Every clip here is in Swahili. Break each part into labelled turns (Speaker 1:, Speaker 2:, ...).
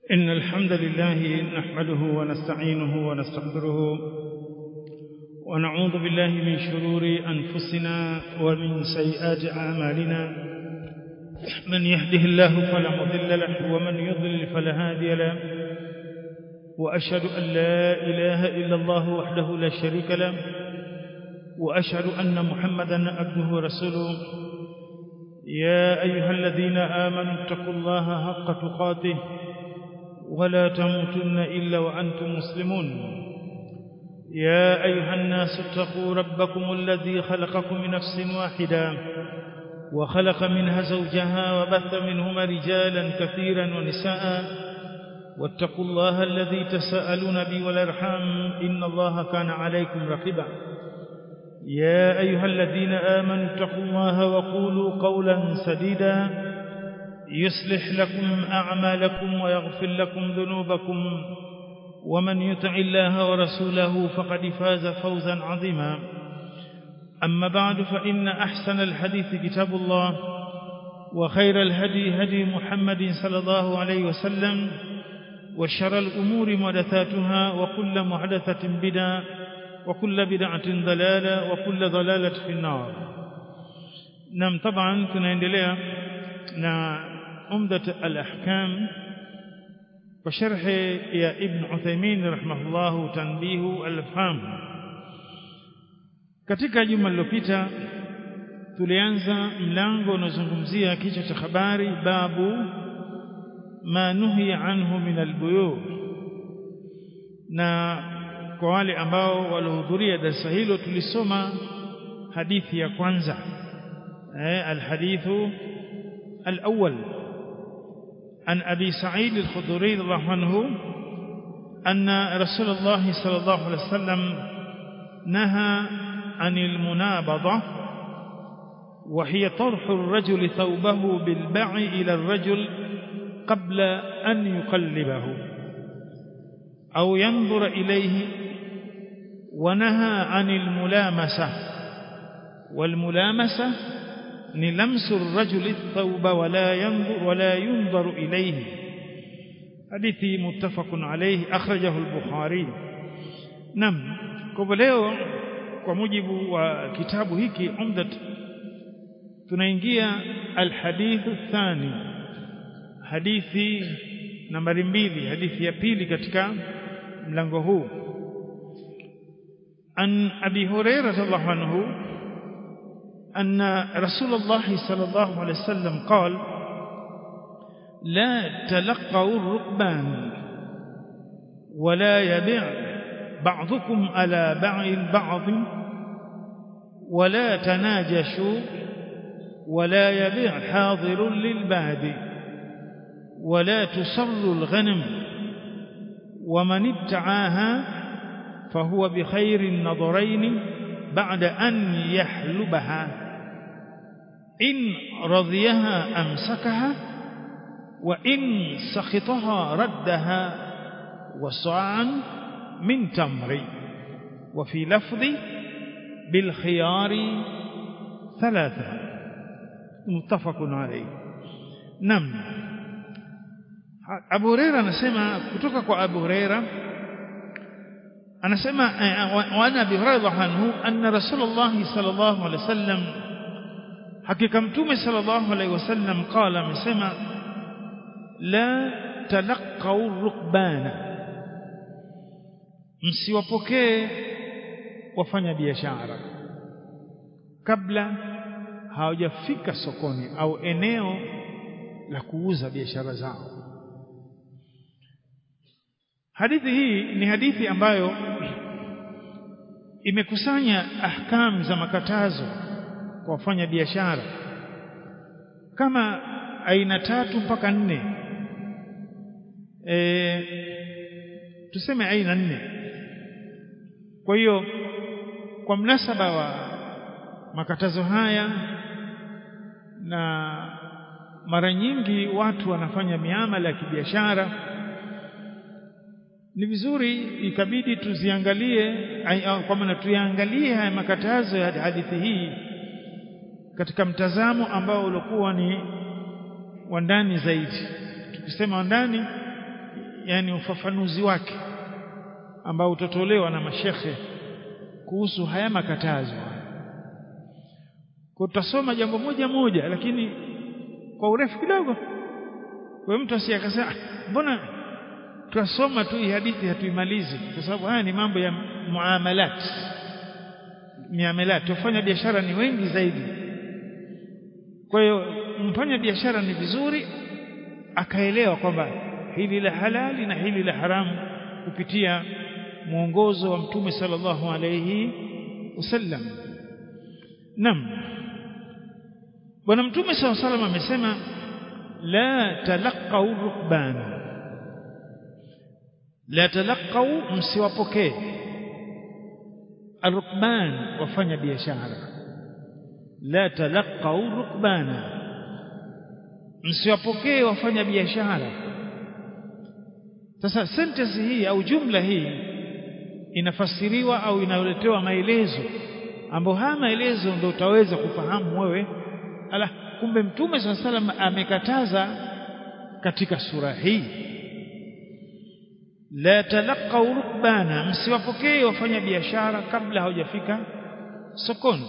Speaker 1: إن الحمد لله نحمده ونستعينه ونستغفره ونعوذ بالله من شرور أنفسنا ومن سيئات أعمالنا من يهده الله فلا مضل له ومن يضلل فلا هادي له وأشهد أن لا إله إلا الله وحده لا شريك له وأشهد أن محمدا عبده ورسوله يا أيها الذين آمنوا اتقوا الله حق تقاته ولا تموتن إلا وأنتم مسلمون يا أيها الناس اتقوا ربكم الذي خلقكم من نفس واحدة وخلق منها زوجها وبث منهما رجالا كثيرا ونساء واتقوا الله الذي تساءلون به والأرحام إن الله كان عليكم رقيبا يا أيها الذين آمنوا اتقوا الله وقولوا قولا سديدا يصلح لكم أعمالكم ويغفر لكم ذنوبكم ومن يطع الله ورسوله فقد فاز فوزا عظيما أما بعد فإن أحسن الحديث كتاب الله وخير الهدي هدي محمد صلى الله عليه وسلم وشر الأمور محدثاتها وكل محدثة بدعة وكل بدعة ضلالة وكل ضلالة في النار نعم طبعا tunaendelea na umdat al-ahkam kwa sharhi ya ibn Uthaymeen rahimahullahu tanbihu al-faham katika juma lililopita tulianza mlango unaozungumzia kichwa cha habari babu ma nuhiya anhu min al-buyu na kwa wale ambao walihudhuria darasa hilo tulisoma hadithi ya kwanza eh alhadithu الأول عن أبي سعيد الخدري رضي الله عنه أن رسول الله صلى الله عليه وسلم نهى عن المنابضة وهي طرح الرجل ثوبه بالبع إلى الرجل قبل أن يقلبه أو ينظر إليه ونهى عن الملامسة والملامسة ni lamsu rajuli thawba wala yanzur wala yunzaru ilayhi hadithi muttafaqun alayhi akhrajahu al-bukhari nam kwa leo kwa mujibu wa kitabu hiki umdat tunaingia al-hadithu thani hadithi nambari mbili hadithi ya pili katika mlango huu an abi hurairah radhiallahu anhu أن رسول الله صلى الله عليه وسلم قال لا تلقوا الركبان ولا يبيع بعضكم على بعض بعض ولا تناجشوا ولا يبيع حاضر للباد ولا تصر الغنم ومن ابتعاها فهو بخير النظرين بعد أن يحلبها إن رضيها أمسكها وإن سخطها ردها وصاعا من تمر وفي لفظ بالخيار ثلاثة متفق عليه نعم Abu Huraira anasema kutoka kwa Abu Huraira anasema wana Abi Hurairah anhu anna Rasulullah sallallahu alaihi wasallam hakika mtume sallallahu alaihi wasallam qala amesema la talaqau rukbana msiwapokee wafanya biashara kabla hawajafika sokoni au eneo la kuuza biashara zao hadithi hii ni hadithi ambayo imekusanya ahkam za makatazo kwa wafanya biashara kama aina tatu mpaka nne e, tuseme aina nne kwa hiyo kwa mnasaba wa makatazo haya na mara nyingi watu wanafanya miamala ya kibiashara ni vizuri ikabidi tuziangalie kwa maana tuyaangalie haya makatazo ya hadithi hii katika mtazamo ambao ulikuwa ni wa ndani zaidi tukisema wa ndani yani ufafanuzi wake ambao utatolewa na mashekhe kuhusu haya makatazo kwa tutasoma jambo moja moja lakini kwa urefu kidogo kwa mtu asiyakasema mbona tunasoma tu hii hadithi hatuimalizi kwa sababu haya ni mambo ya muamalat miamalat tufanya biashara ni wengi zaidi kwa hiyo mfanya biashara ni vizuri akaelewa kwamba hili la halali na hili la haramu kupitia mwongozo wa mtume sallallahu alayhi wasallam nam bwana mtume sallallahu alayhi wasallam amesema la talaqau rukbana la talaqau msiwapokee arukban wafanya biashara la talaqau rukbana msiwapokee wafanya biashara sasa sentence hii au jumla hii inafasiriwa au inaletewa maelezo ambayo haya maelezo ndio utaweza kufahamu wewe ala kumbe mtume swalla salam amekataza katika sura hii la talaqau rukbana msiwapokee wafanya biashara kabla hawajafika sokoni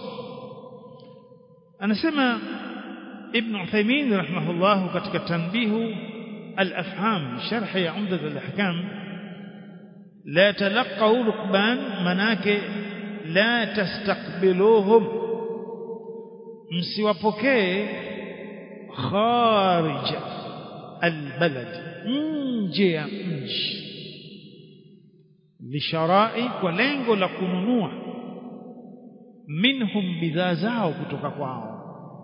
Speaker 1: anasema ibn Uthaymeen rahimahullah katika tanbihu al-afham sharh ya umdat al-ahkam la talaqau rukban manake la tastaqbiluhum msiwapokee kharij albalad nje ya mji lisharai kwa lengo la kununua minhum bidhaa zao kutoka kwao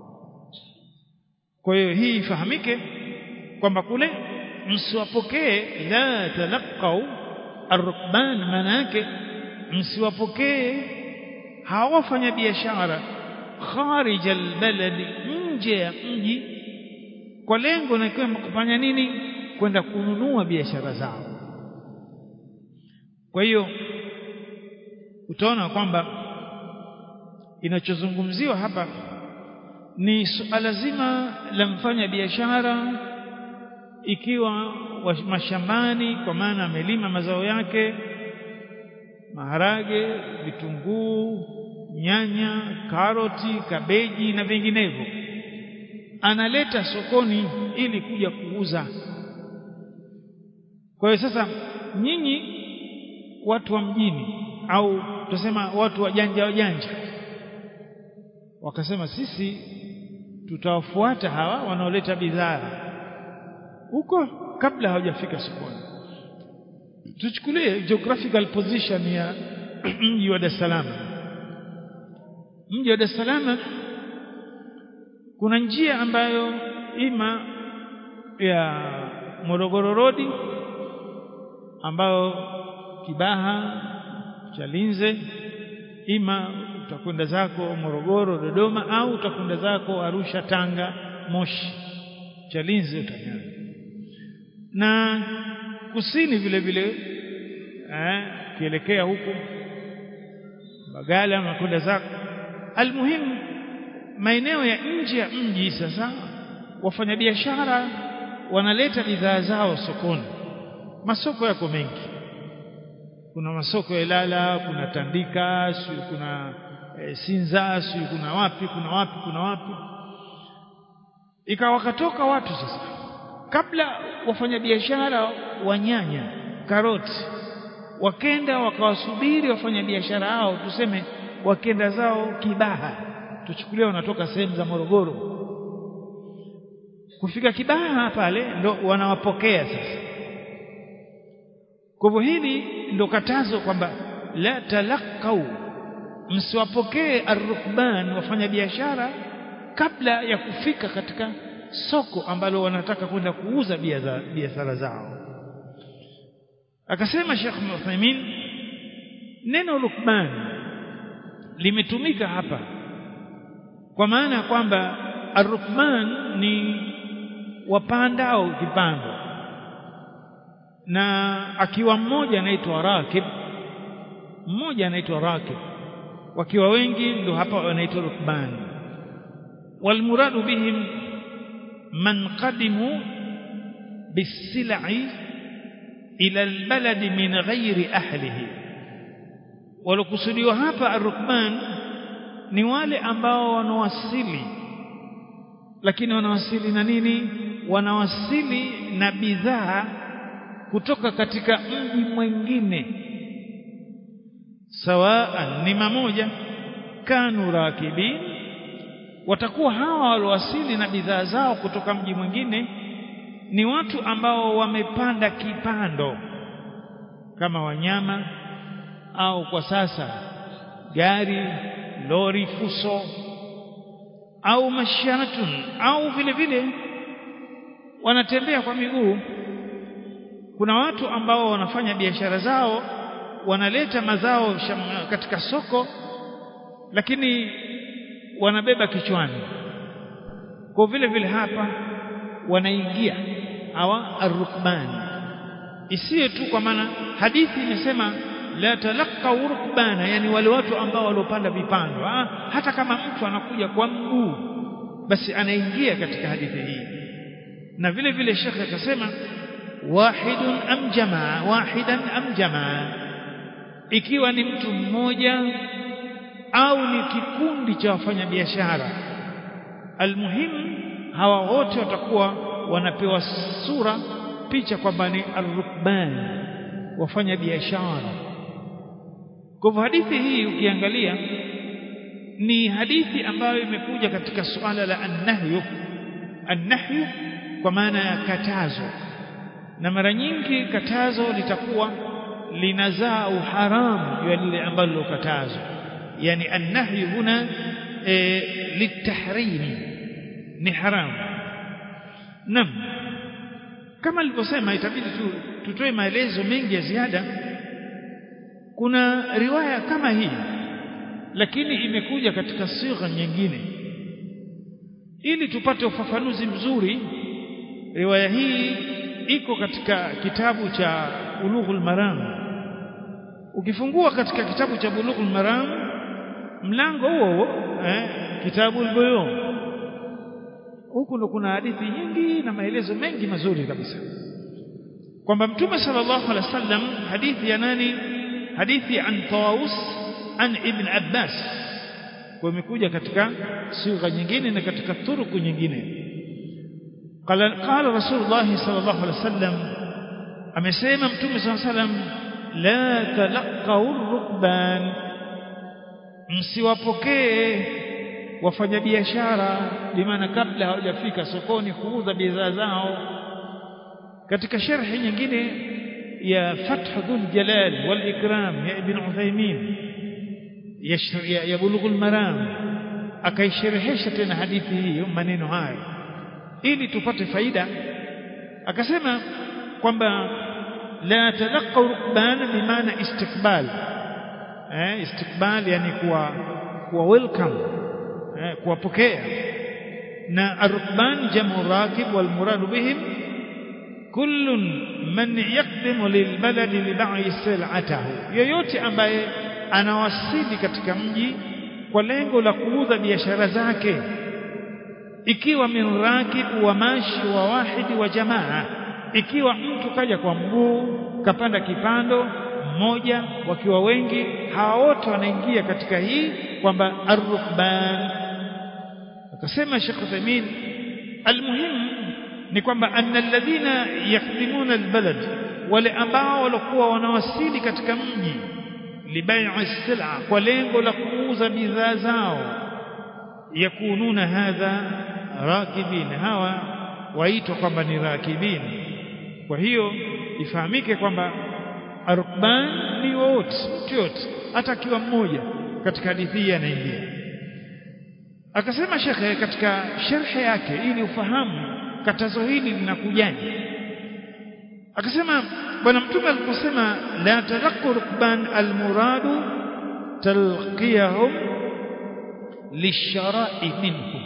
Speaker 1: kwa hiyo hii ifahamike kwamba kule msiwapokee la talaqau arrukban maana yake msiwapokee hawa wafanya biashara kharij albalad nje ya mji kwa lengo na kwamba kufanya nini kwenda kununua biashara zao kwa hiyo utaona kwamba inachozungumziwa hapa ni suala zima la mfanya biashara ikiwa mashambani kwa maana amelima mazao yake maharage vitunguu nyanya karoti kabeji na vinginevyo analeta sokoni ili kuja kuuza kwa hiyo sasa nyinyi watu wa mjini au tusema watu wajanja wajanja wakasema sisi tutawafuata hawa wanaoleta bidhaa huko kabla hawajafika sokoni tuchukulie geographical position ya mji wa Dar es Salaam mji wa Dar es Salaam kuna njia ambayo ima ya Morogoro Road ambayo Kibaha Chalinze ima utakwenda zako Morogoro Dodoma au utakwenda zako Arusha Tanga Moshi Chalinze utanyana na kusini vile vile eh kielekea huko Bagala unakwenda zako almuhimu maeneo ya nje ya mji sasa wafanyabiashara wanaleta bidhaa zao sokoni masoko yako mengi kuna masoko ya Ilala kuna Tandika si kuna e, Sinza si kuna wapi kuna wapi kuna wapi ikawa wakatoka watu sasa kabla wafanyabiashara wa nyanya karoti wakenda wakawasubiri wafanyabiashara hao tuseme wakenda zao Kibaha tuchukulie wanatoka sehemu za Morogoro kufika Kibaha pale ndo wanawapokea sasa kwa hivyo hili ndo katazo kwamba la talaqau msiwapokee arrukban wafanya biashara kabla ya kufika katika soko ambalo wanataka kwenda kuuza biashara zao akasema Sheikh Uthaymeen neno rukban limetumika hapa kwa maana ya kwamba arrukban ni wapandao kipando na akiwa mmoja anaitwa rakib mmoja anaitwa rakib wakiwa wengi ndio hapa wanaitwa rukban walmuradu bihim man qadimu bisilai ila albaladi min ghairi ahlihi walokusudiwa hapa arrukban ni wale ambao wanawasili lakini wanawasili na nini wanawasili na bidhaa kutoka katika mji mwingine sawaan ni mamoja kanu rakibin watakuwa hawa walowasili na bidhaa zao kutoka mji mwingine ni watu ambao wamepanda kipando kama wanyama au kwa sasa gari lori fuso au mashatun au vile vile wanatembea kwa miguu kuna watu ambao wanafanya biashara zao wanaleta mazao katika soko lakini wanabeba kichwani kwa vile vile hapa wanaingia hawa arrukban isiye tu kwa maana hadithi imesema la talaqqa rukbana yani wale watu ambao waliopanda vipando ah, hata kama mtu anakuja kwa mguu basi anaingia katika hadithi hii na vile vile shekhe akasema wahidun am jamaa wahidan am jamaa ikiwa ni mtu mmoja au ni kikundi cha wafanyabiashara almuhimu hawa wote watakuwa wanapewa sura picha kwamba ni arrukban wafanya biashara kwa hivyo hadithi hii ukiangalia ni hadithi ambayo imekuja katika suala la annahyu annahyu kwa maana ya katazo na mara nyingi katazo litakuwa linazaa uharamu ya lile ambalo lilokatazwa yani annahyu huna e, litahrimi ni haramu nam kama alivyosema itabidi tu tutoe maelezo mengi ya ziada kuna riwaya kama hii lakini imekuja katika sigha nyingine ili tupate ufafanuzi mzuri riwaya hii iko katika kitabu cha Bulughul Maram ukifungua katika kitabu cha Bulughul Maram mlango huo huo eh, kitabu al huku ndo kuna hadithi nyingi na maelezo mengi mazuri kabisa kwamba mtume sallallahu alaihi wasallam hadithi ya nani hadithi an Tawus an Ibn Abbas kwa imekuja katika sigha nyingine na katika turuku nyingine qala qala rasulullah sallallahu alaihi wasallam amesema mtume sallallahu alaihi wasallam la talaqaw rukban msiwapokee wafanyabiashara bimaana kabla hawajafika sokoni kuuza bidhaa zao katika sharhi nyingine ya Fath Dhul Jalal wal Ikram ya Ibn Uthaymeen ya, ya Bulughul Maram akaisherehesha tena hadithi hii maneno hayo ili tupate faida akasema kwamba la talaqaw rukbana bimaana istikbal eh istikbal yani kuwa kuwa welcome eh, kuwapokea na arukban jamu rakib wal murad bihim kullun man yaqdimu lilbaladi libai sil'atahu yoyote ambaye anawasili katika mji kwa lengo la kuuza biashara zake ikiwa min rakib wa mashi wa wahidi wa jamaa ikiwa mtu kaja kwa mguu kapanda kipando mmoja wakiwa wengi hawa wote wanaingia katika hii kwamba arrukban akasema Sheikh Uthaymeen almuhim ni kwamba anna alladhina yakhdimuna albalad wale ambao walikuwa wanawasili katika mji libai'i sila kwa lengo la kuuza bidhaa zao yakununa hadha rakibin hawa waitwa kwamba ni rakibin kwa hiyo ifahamike kwamba arukban ni wote mtu yote hata akiwa mmoja katika hadithi hii anaingia akasema shekhe katika sharhi yake ili ufahamu katazo hili linakujaje akasema bwana mtume aliposema la talaqqu rukban almuradu talqiyahum lishara'i minhum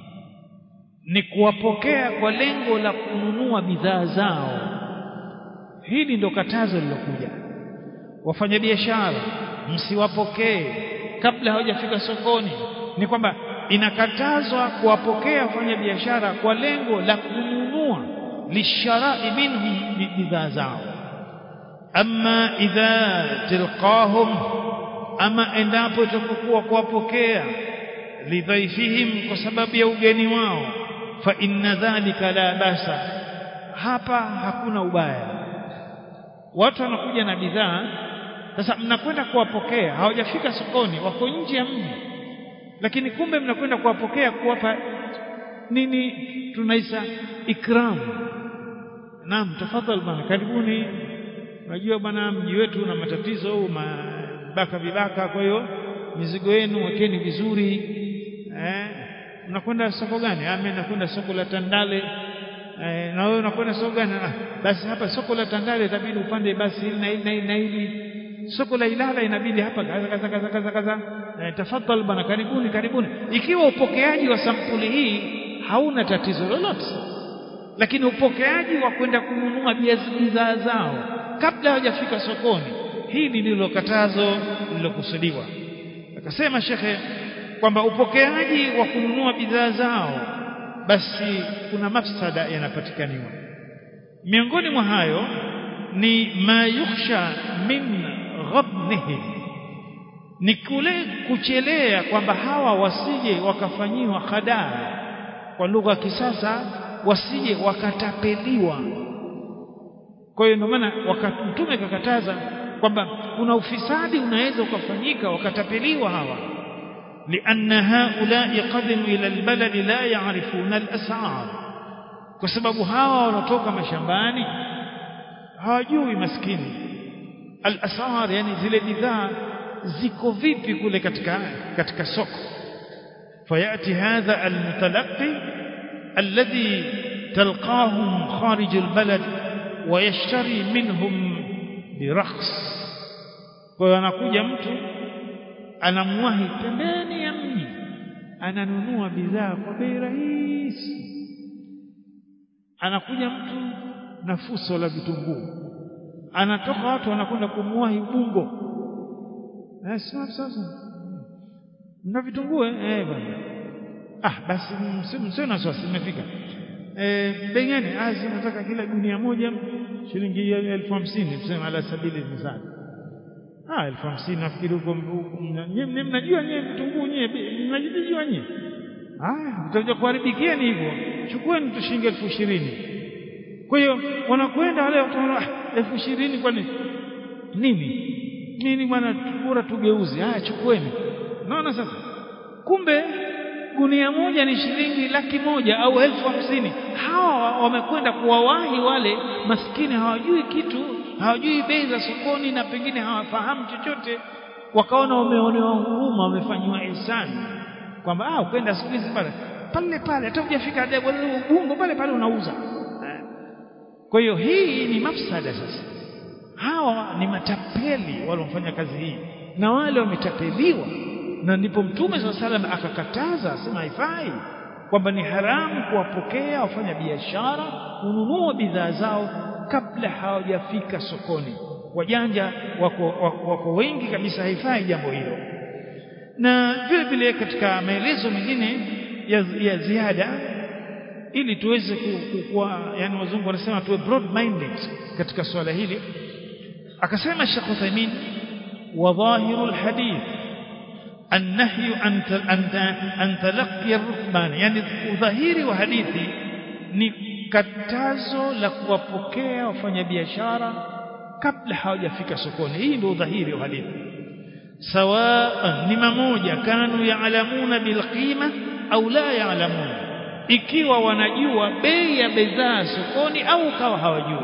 Speaker 1: ni kuwapokea kwa lengo la kununua bidhaa zao hili ndo katazo lilokuja wafanyabiashara msiwapokee kabla hawajafika sokoni ni kwamba inakatazwa kuwapokea wafanyabiashara kwa lengo la kununua lisharai minhum bidhaa zao amma idha tilqahum ama endapo itakokuwa kuwapokea lidhaifihim kwa sababu ya ugeni wao fa inna dhalika la basa hapa hakuna ubaya watu wanakuja na bidhaa sasa mnakwenda kuwapokea hawajafika sokoni wako nje ya mji lakini kumbe mnakwenda kuwapokea kuwapa nini tunaisa ikram naam tafadhali bwana karibuni unajua bwana mji wetu una matatizo au mabaka vibaka kwa hiyo mizigo yenu wekeni vizuri eh unakwenda soko gani ah mimi nakwenda soko la Tandale eh, na wewe unakwenda soko gani ah, basi hapa soko la Tandale itabidi upande basi hili na hili na hili na hili soko la Ilala inabidi hapa kaza kaza kaza kaza kaza eh, tafadhali bwana karibuni karibuni ikiwa upokeaji wa sampuli hii hauna tatizo lolote lakini upokeaji wa kwenda kununua bidhaa zao kabla hawajafika sokoni hili ndilo katazo lililokusudiwa akasema shekhe kwamba upokeaji wa kununua bidhaa zao basi kuna mafsada yanapatikaniwa miongoni mwa hayo ni ma yukhsha min ghabnihi ni kule kuchelea kwamba hawa wasije wakafanyiwa khadaa kwa lugha ya kisasa wasije wakatapeliwa kwa hiyo ndio maana mtume kakataza kwamba kuna ufisadi unaweza ukafanyika wakatapeliwa hawa لأن هؤلاء قدموا إلى البلد لا يعرفون الأسعار kwa sababu hawa wanatoka mashambani hawajui maskini al-asar yani zile bidhaa ziko vipi kule katika katika soko fayati hadha al-mutalaqi alladhi talqahum kharij al-balad wa yashtari minhum birakhs kwa hiyo anakuja mtu anamwahi pembeni ya mji ananunua bidhaa kwa bei rahisi anakuja mtu na fuso la vitunguu anatoka watu wanakwenda kumwahi Ubungo eh sasa sasa mna vitunguu eh bwana ah basi msio na swasi imefika eh bei gani ah nataka kila gunia moja shilingi elfu hamsini tuseme ala sabili misali ah elfu hamsini nafikiri huko nyinyi mnajua nyinyi vitunguu nyinyi mnajijua nyinyi ah mtakuja kuharibikieni hivyo chukueni tu shilingi elfu ishirini kwa hiyo wanakwenda wale watu elfu ishirini kwa nini nini nini bwana bora tugeuze haya chukueni naona sasa kumbe gunia moja ni shilingi laki moja au elfu hamsini hawa wamekwenda kuwawahi wale maskini hawajui kitu hawajui bei za sokoni na pengine hawafahamu chochote wakaona wameonewa huruma wamefanyiwa ihsani kwamba ah ukwenda siku hizi pale pale pale hata hujafika ubungo pale pale unauza kwa hiyo hii ni mafsada sasa hawa ni matapeli waliofanya kazi hii na wale wametapeliwa na ndipo mtume swalla salam akakataza asema haifai kwamba ni haramu kuwapokea wafanya biashara kununua bidhaa zao kabla hawajafika sokoni wajanja wako, wako, wako wengi kabisa haifai jambo hilo na vile vile katika maelezo mengine ya, ya ziada ili tuweze kuwa yani wazungu wanasema tuwe broad minded katika swala hili akasema Sheikh Uthaymeen wa dhahiru alhadith النهي عن عن تلقي الركبان يعني udhahiri wa hadithi ni katazo la kuwapokea wafanyabiashara kabla hawajafika sokoni hii ndio udhahiri wa hadithi sawa ni mamoja kanu yaalamuna bilqima au la yaalamuna ikiwa wanajua bei ya bidhaa sokoni au kawa hawajui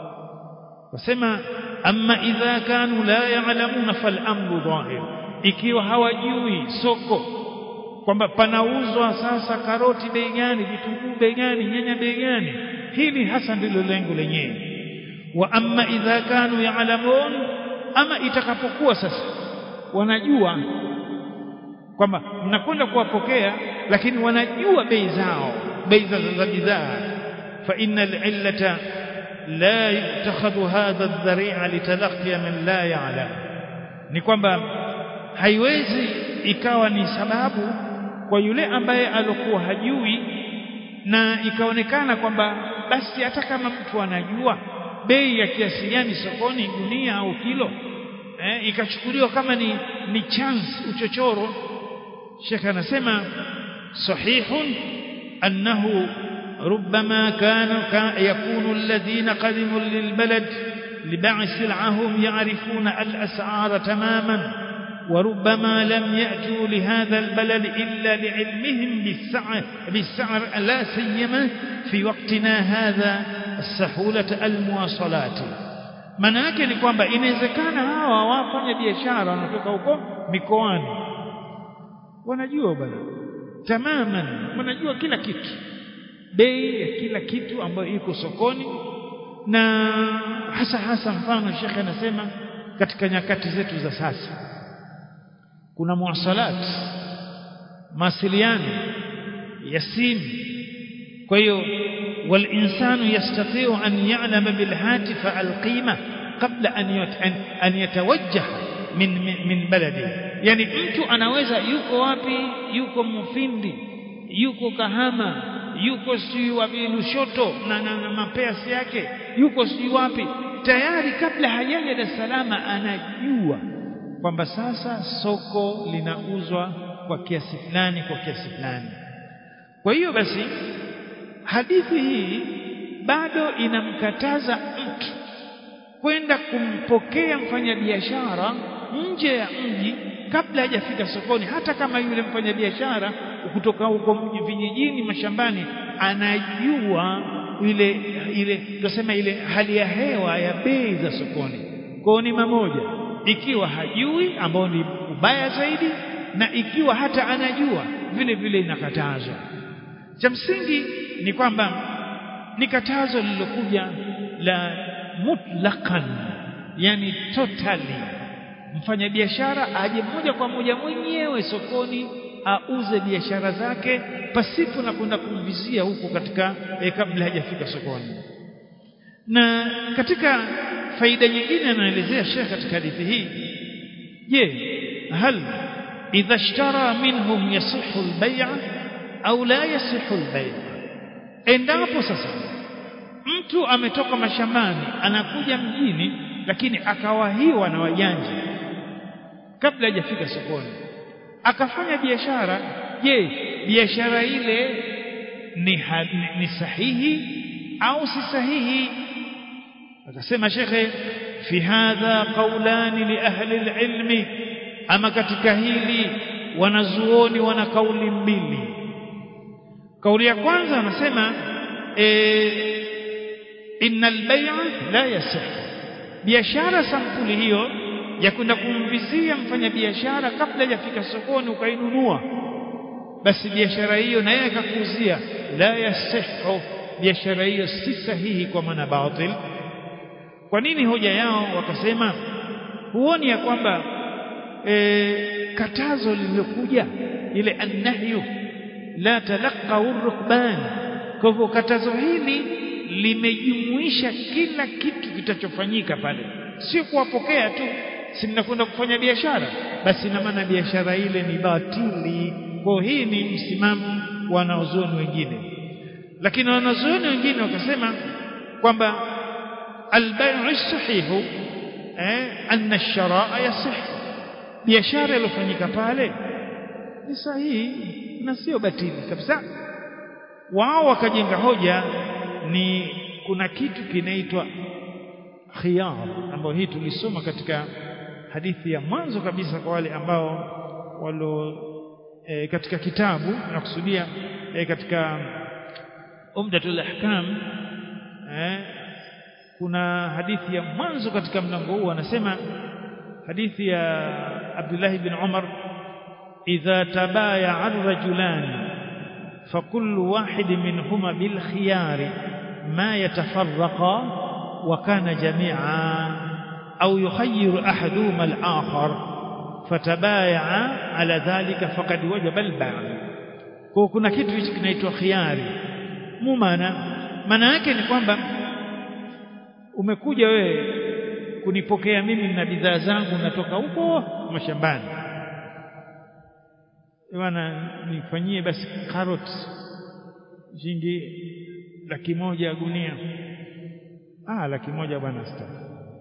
Speaker 1: wasema amma idha kanu la yaalamuna fal amru dhahir ikiwa hawajui soko kwamba panauzwa sasa karoti bei gani vitunguu bei gani nyanya bei gani hili hasa ndilo lengo lenyewe wa amma idha kanu yaalamun ama itakapokuwa sasa wanajua kwamba mnakwenda kuwapokea lakini wanajua bei zao bei za bidhaa fa innal illata la yutakhadhu hadha adh-dhari'a litalaqi man la ya'lam ni kwamba haiwezi ikawa ni sababu kwa yule ambaye alokuwa hajui na ikaonekana kwamba basi hata kama mtu anajua bei ya kiasi gani sokoni gunia au kilo eh, ikachukuliwa kama ni ni chance uchochoro Sheikh anasema sahihun annahu ربما كان يكون الذين قدموا للبلد لباع سلعهم يعرفون الأسعار تماما وربما لم يأتوا لهذا البلد إلا لعلمهم بالسعر, بالسعر لا سيما في وقتنا هذا السهولة المواصلات maana yake ni kwamba inawezekana hawa wafanya biashara wanatoka huko mikoani wanajua bwana tamaman wanajua kila kitu bei ya kila kitu ambayo iko sokoni na hasa hasa mfano shekhe anasema katika nyakati zetu za sasa kuna muwasalat mawasiliano ya simu kwa hiyo والإنسان يستطيع أن يعلم بالهاتف القيمة قبل أن أن يتوجه من من بلده يعني mtu anaweza yuko wapi yuko Mufindi yuko Kahama yuko sijui wapi Lushoto na, na, na mapeasi yake yuko sijui wapi tayari kabla hajaja Dar es Salaam anajua kwamba sasa soko linauzwa kwa kiasi fulani kwa kiasi fulani kwa hiyo basi hadithi hii bado inamkataza mtu kwenda kumpokea mfanyabiashara nje ya mji kabla hajafika sokoni hata kama yule mfanyabiashara kutoka huko mji vijijini mashambani anajua ile ile tunasema ile hali ya hewa ya bei za sokoni kwao ni mamoja ikiwa hajui ambao ni ubaya zaidi na ikiwa hata anajua vile vile inakatazwa cha msingi ni kwamba ni katazo lililokuja la mutlaqan yani totally mfanyabiashara aje moja kwa moja mwenyewe sokoni auze biashara zake pasipo na kwenda kumvizia huko katika eh, kabla hajafika sokoni na katika faida nyingine anaelezea Sheikh katika hadithi hii je hal idha ishtara minhum yasihu al-bay' au la yasihu al-bay' endapo sasa mtu ametoka mashambani anakuja mjini lakini akawahiwa na wajanja kabla hajafika sokoni akafanya biashara je biashara ile ni, ni, ni sahihi au si sahihi akasema shekhe fi hadha qawlani li ahli alilmi ama katika hili wanazuoni wana kauli mbili kauli ya kwanza anasema e, innal bay'a la yasih biashara sampuli hiyo ya kwenda kumvizia mfanyabiashara kabla hajafika sokoni ukainunua basi biashara hiyo na yeye akakuuzia la yasihu biashara hiyo si sahihi kwa maana batil kwa nini hoja yao wakasema huoni ya kwamba e, katazo lililokuja ile annahyu la talaqau rukban kwa hivyo katazo hili limejumuisha kila kitu kitachofanyika pale sio kuwapokea tu si mnakwenda kufanya biashara basi ina maana biashara ile ni batili kwa hii ni msimamo wa wanazuoni wengine lakini wanazuoni wengine wakasema kwamba albay'u sahihu eh anna ash-shara'a yasih biashara iliyofanyika pale ni sahihi na sio batili kabisa wao wakajenga hoja ni kuna kitu kinaitwa khiyar ambayo hii tulisoma katika hadithi ya mwanzo kabisa kwa wale ambao walo e, katika kitabu nakusudia e, katika umdatul ahkam e, kuna hadithi ya mwanzo katika mlango huu anasema hadithi ya Abdullah ibn Umar idha tabaya ar-rajulan فكل واحد منهما بالخيار ما يتفرقا وكان جميعا أو يخير أحدهما الآخر فتبايعا على ذلك فقد وجب البيع kuna kitu hichi kinaitwa khiari mu maana maana yake ni kwamba umekuja wewe kunipokea mimi na bidhaa zangu natoka huko mashambani bwana nifanyie basi carrot shilingi laki moja gunia ah laki moja bwana staki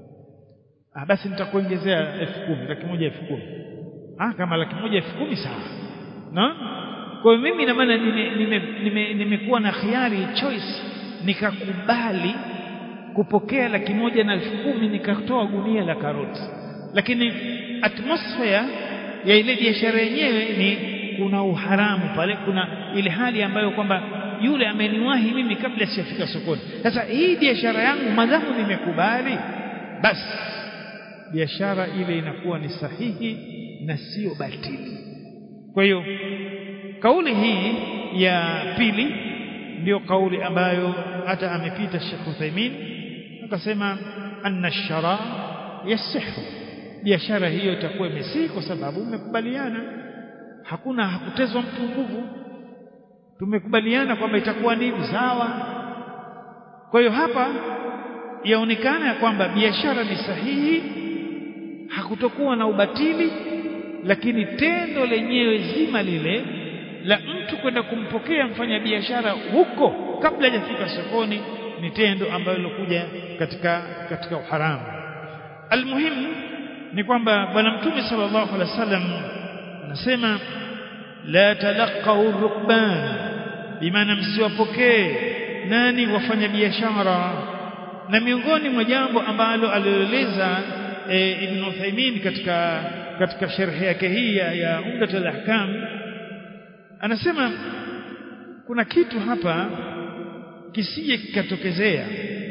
Speaker 1: ah basi nitakuongezea elfu kumi laki moja elfu kumi ah kama laki moja elfu kumi sawa na kwa hiyo mimi na maana nimekuwa nime, nime, nime na khiari choice nikakubali kupokea laki moja na elfu kumi nikatoa gunia la karoti lakini atmosphere ya ile biashara yenyewe ni kuna uharamu pale kuna ile hali ambayo kwamba yule ameniwahi mimi kabla sijafika sokoni sasa hii biashara yangu madhamu nimekubali basi biashara ile inakuwa ni sahihi na sio batili kwa hiyo kauli hii ya pili ndio kauli ambayo hata amepita Sheikh Uthaymeen akasema anna shara yasihu biashara hiyo itakuwa imesihi kwa sababu mmekubaliana hakuna hakutezwa mtu nguvu tumekubaliana kwamba itakuwa ni sawa kwa hiyo hapa yaonekana ya kwamba biashara ni sahihi hakutokuwa na ubatili lakini tendo lenyewe zima lile la mtu kwenda kumpokea mfanyabiashara huko kabla hajafika sokoni ni tendo ambalo lilokuja katika katika uharamu almuhimu ni kwamba bwana mtume sallallahu alaihi wasallam anasema la talaqau rukban bimaana msiwapokee nani wafanya biashara na miongoni mwa jambo ambalo alieleza e, Ibn Uthaymeen katika katika sharhi yake hii ya, ya Umdat al-Ahkam anasema kuna kitu hapa kisije kikatokezea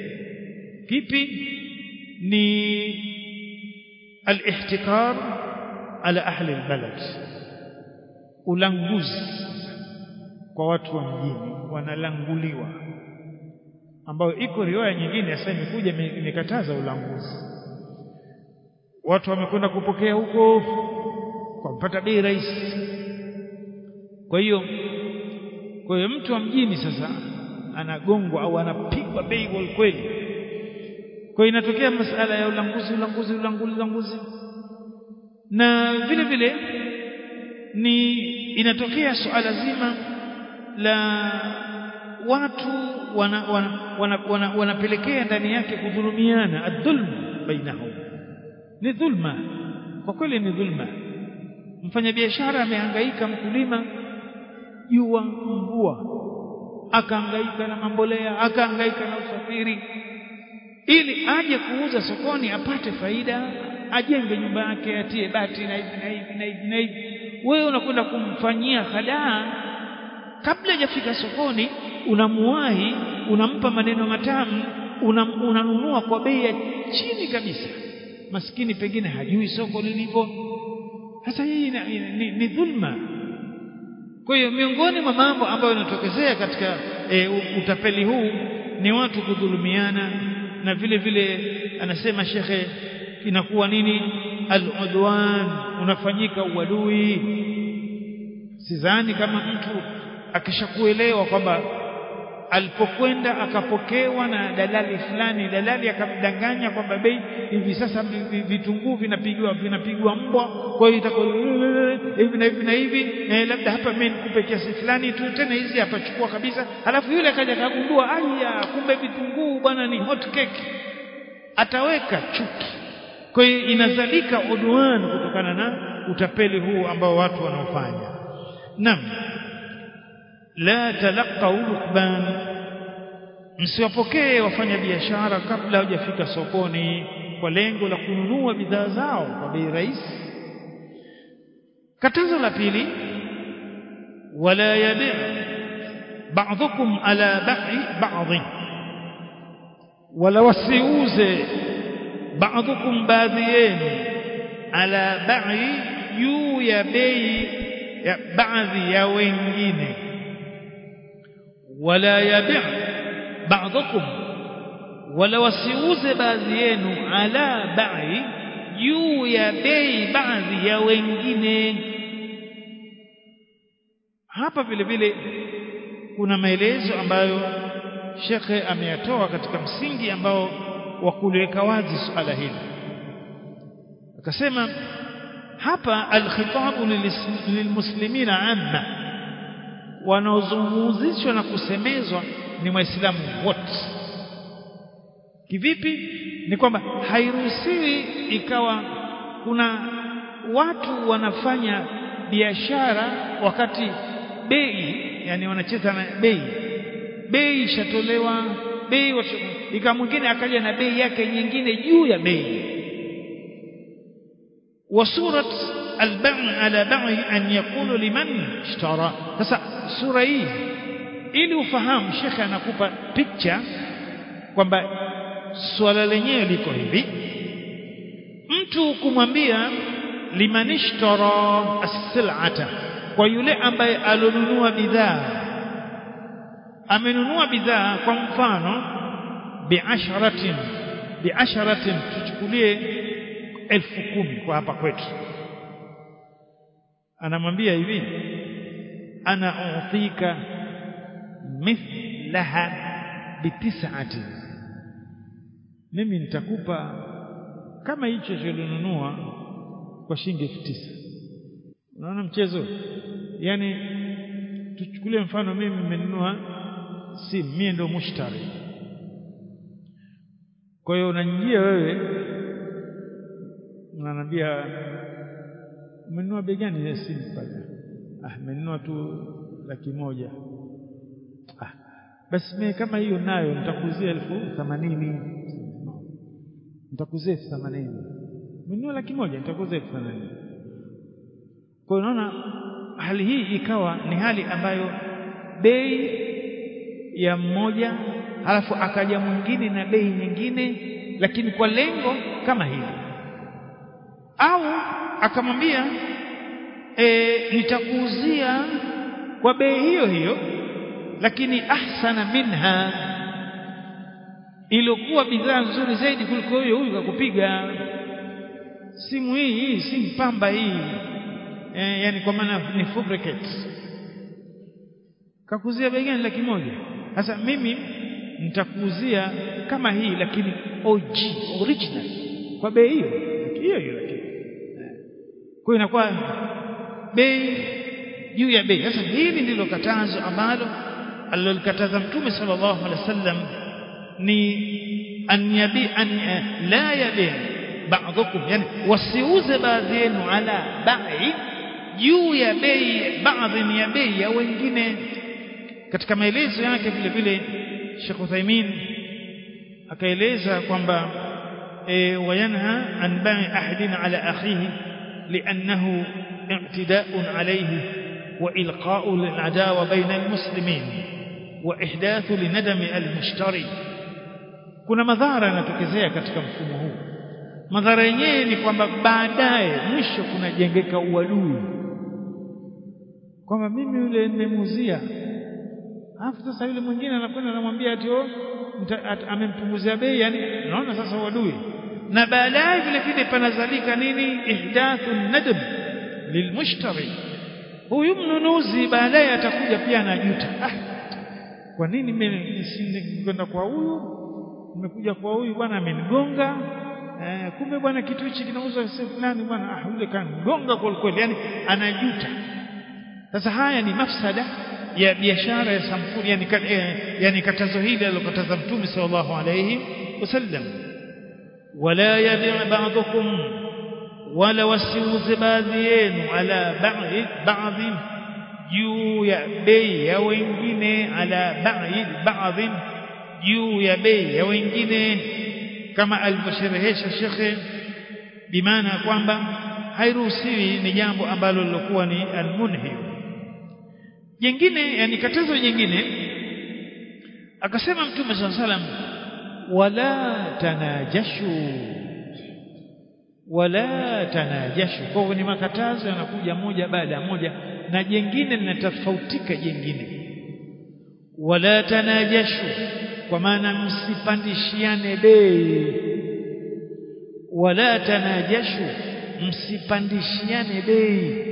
Speaker 1: kipi ni al-ihtikar ala ahli al-balad ulanguzi kwa watu wa mjini wanalanguliwa ambayo iko riwaya nyingine sasa imekuja imekataza ulanguzi watu wamekwenda kupokea huko kwa kupata bei rahisi kwa hiyo kwa hiyo mtu wa mjini sasa anagongwa au anapigwa bei kwa kweli kwa hiyo inatokea masala ya ulanguzi ulanguzi ulanguzi ulanguzi na vile vile ni inatokea suala zima la watu wanapelekea wana, wana, wana, wana ndani yake kudhulumiana adhulm bainahum ni dhulma kwa kweli ni dhulma mfanyabiashara amehangaika mkulima jua mvua akahangaika na mambolea akahangaika na usafiri ili aje kuuza sokoni apate faida ajenge nyumba yake atie bati na hivi na hivi na hivi na hivi wewe unakwenda kumfanyia hadaa kabla hajafika sokoni unamuwahi unampa maneno matamu unanunua una kwa bei ya chini kabisa maskini pengine hajui soko lilivyo sasa hii ni, ni, ni dhulma kwa hiyo miongoni mwa mambo ambayo yanatokezea katika e, utapeli huu ni watu kudhulumiana na vile vile anasema shekhe inakuwa nini al-udwan unafanyika uadui sidhani kama mtu akishakuelewa kwamba alipokwenda akapokewa na dalali fulani dalali akamdanganya kwamba bei hivi sasa vitunguu vinapigwa vinapigwa mbwa kwa hiyo itakuwa hivi na hivi na hivi eh, labda hapa mimi nikupe kiasi fulani tu tena hizi hapa chukua kabisa alafu yule akaja kagundua aya kumbe vitunguu bwana ni hot cake ataweka chuki kwa hiyo inazalika udwan kutokana na utapeli huu ambao watu wanaofanya naam la talaqau rukban msiwapokee wafanya biashara kabla hujafika sokoni kwa lengo la kununua bidhaa zao kwa bei rahisi katazo la pili wala yabi ba'dhukum ala ba'i ba'dhi wala wasiuze ba'dhukum baadhi yenu ala ba'i juu ya bei ya baadhi ya wengine wala yabi ba'dhukum wala wasiuze baadhi yenu ala ba'i juu ya bei baadhi ya wengine hapa vile vile kuna maelezo ambayo shekhe ameyatoa katika msingi ambao wa kuliweka wazi suala hili akasema hapa alkhitabu lilmuslimina amma wanaozungumzishwa na kusemezwa ni waislamu wote kivipi ni kwamba hairuhusiwi ikawa kuna watu wanafanya biashara wakati bei yani wanacheza na bei bei ishatolewa bei ika mwingine akaja na bei yake nyingine juu ya bei وصورة البيع على بيع أن يقول لمن اشترى sasa sura hii ili ufahamu shekhe anakupa picha kwamba swala lenyewe liko hivi mtu kumwambia liman ishtara as-sil'ata kwa yule ambaye alonunua bidhaa amenunua bidhaa kwa mfano biasharatin biasharatin tuchukulie elfu kumi kwa hapa kwetu anamwambia hivi ana utika mithlaha bitis'ati mimi nitakupa kama hicho chilonunua kwa shilingi elfu tisa unaona mchezo yani tuchukulie mfano mimi nimenunua simu mimi ndo mushtari kwa hiyo unanijia wewe unaniambia umenunua bei gani ya simu pale ah nimenunua tu laki moja ah basi mimi kama hiyo nayo nitakuzia elfu themanini nitakuzia elfu themanini umenunua laki moja nitakuzia elfu themanini kwa hiyo unaona hali hii ikawa ni hali ambayo bei ya mmoja halafu akaja mwingine na bei nyingine lakini kwa lengo kama hili au akamwambia e, nitakuuzia kwa bei hiyo hiyo lakini ahsana minha iliyokuwa bidhaa nzuri zaidi kuliko hiyo huyu kakupiga simu hii hii simu pamba hii e, yani kwa maana ni fabricate kakuzia bei gani laki moja sasa mimi nitakuuzia kama hii lakini OG original kwa bei hiyo hiyo hiyo lakini kwa inakuwa bei juu ya bei sasa hili ndilo katazo ambalo alilokataza mtume sallallahu alaihi wasallam ni an yabi an la yabi ba'dukum yani wasiuze baadhi yenu ala ba'i juu ya bei baadhi ya bei ya wengine katika maelezo yake vile vile Sheikh Uthaymeen akaeleza kwamba e, wayanha an ba'i ahadin ala akhihi لأنه اعتداء عليه وإلقاء للعداوة بين المسلمين وإحداث لندم المشتري kuna madhara yanatokezea katika mfumo huu madhara yenyewe ni kwamba baadaye mwisho kunajengeka uadui kwamba mimi yule nimemuuzia alafu sasa yule mwingine anakwenda anamwambia ati amempunguzia bei yani naona sasa uadui na baadaye vile vile panazalika nini ihdathu nadb lilmushtari huyu mnunuzi baadaye atakuja pia anajuta ah kwa nini mimi kwenda kwa huyu nimekuja kwa huyu bwana amenigonga eh, kumbe bwana kitu hichi kinauzwa sehemu fulani bwana ah yule kanigonga kwa kweli yani anajuta sasa haya ni mafsada ya biashara ya sampuli yani, eh, yani katazo hili alilokataza mtume sallallahu alayhi wasallam ولا يبيع بعضكم ولا wasiuze baadhi yenu ala ba'd ba'd juu ya bei ya wengine ala ba'd ba'd juu ya bei ya wengine kama alivyosherehesha shekhe bimaana kwamba hairuhusiwi ni jambo ambalo lilokuwa ni almunhi jingine yani katazo jingine akasema mtume sallallahu alaihi wasallam wala tanajashu wala tanajashu kwa hivyo ni makatazo yanakuja moja baada ya moja na jengine linatofautika jengine wala tanajashu kwa maana msipandishiane bei wala tanajashu msipandishiane bei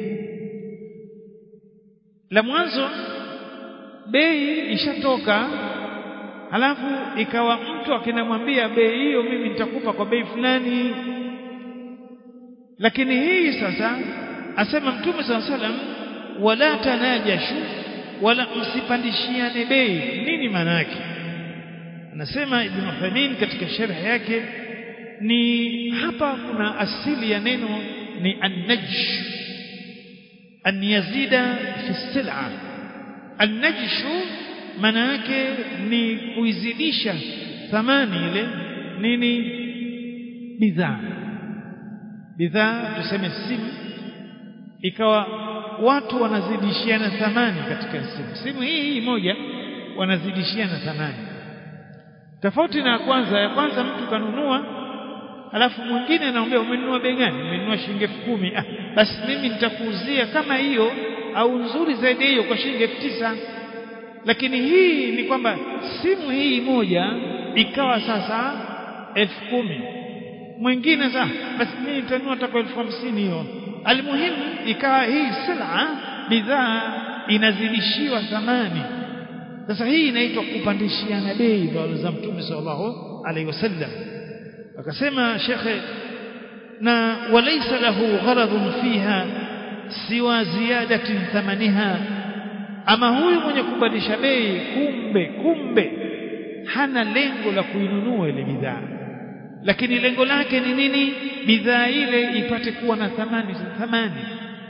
Speaker 1: la mwanzo bei ishatoka halafu ikawa mtu akinamwambia bei hiyo mimi nitakupa kwa bei fulani lakini hii sasa asema mtume sala salam wala tanajashu wala msipandishiane bei nini maana yake anasema Ibn Uthaymeen katika sharh yake ni hapa kuna asili ya neno ni an-najsh an yazida fi sil'a an-najsh maana yake ni kuizidisha thamani ile nini bidhaa bidhaa tuseme simu ikawa watu wanazidishiana thamani katika simu simu hii hii moja wanazidishiana thamani tofauti na ya kwanza ya kwanza mtu kanunua alafu mwingine anaambia umenunua bei gani umenunua shilingi elfu kumi ah, basi mimi nitakuuzia kama hiyo au nzuri zaidi hiyo kwa shilingi elfu tisa lakini hii ni kwamba simu hii moja ikawa sasa elfu kumi mwingine sasa basi mimi nitanunua hata kwa elfu hamsini hiyo almuhimu ikawa hii sila bidhaa inazidishiwa thamani sasa hii inaitwa kupandishiana bei za mtume sallallahu alaihi wasallam akasema shekhe na walaysa lahu gharadun fiha siwa ziyadatin thamaniha ama huyu mwenye kubadilisha bei kumbe kumbe hana lengo la kuinunua ile bidhaa lakini lengo lake ni nini bidhaa ile ipate kuwa na thamani thamani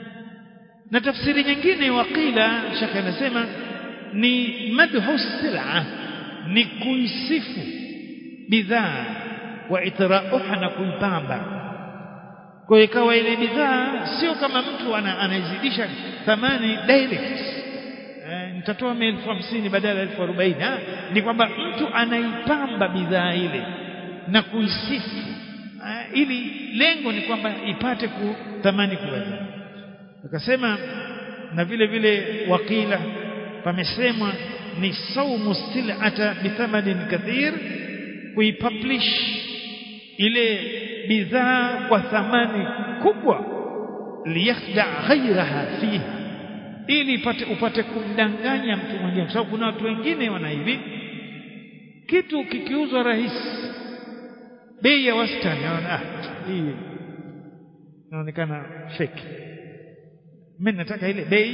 Speaker 1: na tafsiri nyingine wakila shaka anasema ni madhu sila ni kuisifu bidhaa wa itrauha na kuipamba kwa hiyo ikawa ile bidhaa sio kama mtu ana, anaizidisha thamani direct eh, nitatoa elfu hamsini badala ya elfu arobaini ni kwamba mtu anaipamba bidhaa ile na kuisifu uh, ili lengo ni kwamba ipate kuthamani kuweza akasema na vile vile wakila pamesemwa ni saumu sil'ata bithamanin kathir kuipublish ile bidhaa kwa thamani kubwa liyakhda ghairaha fiha ili ipate upate kumdanganya mtu mwingine kwa sababu kuna watu wengine wana hivi kitu kikiuzwa rahisi bei ya wastani ah hii inaonekana fake mimi nataka ile bei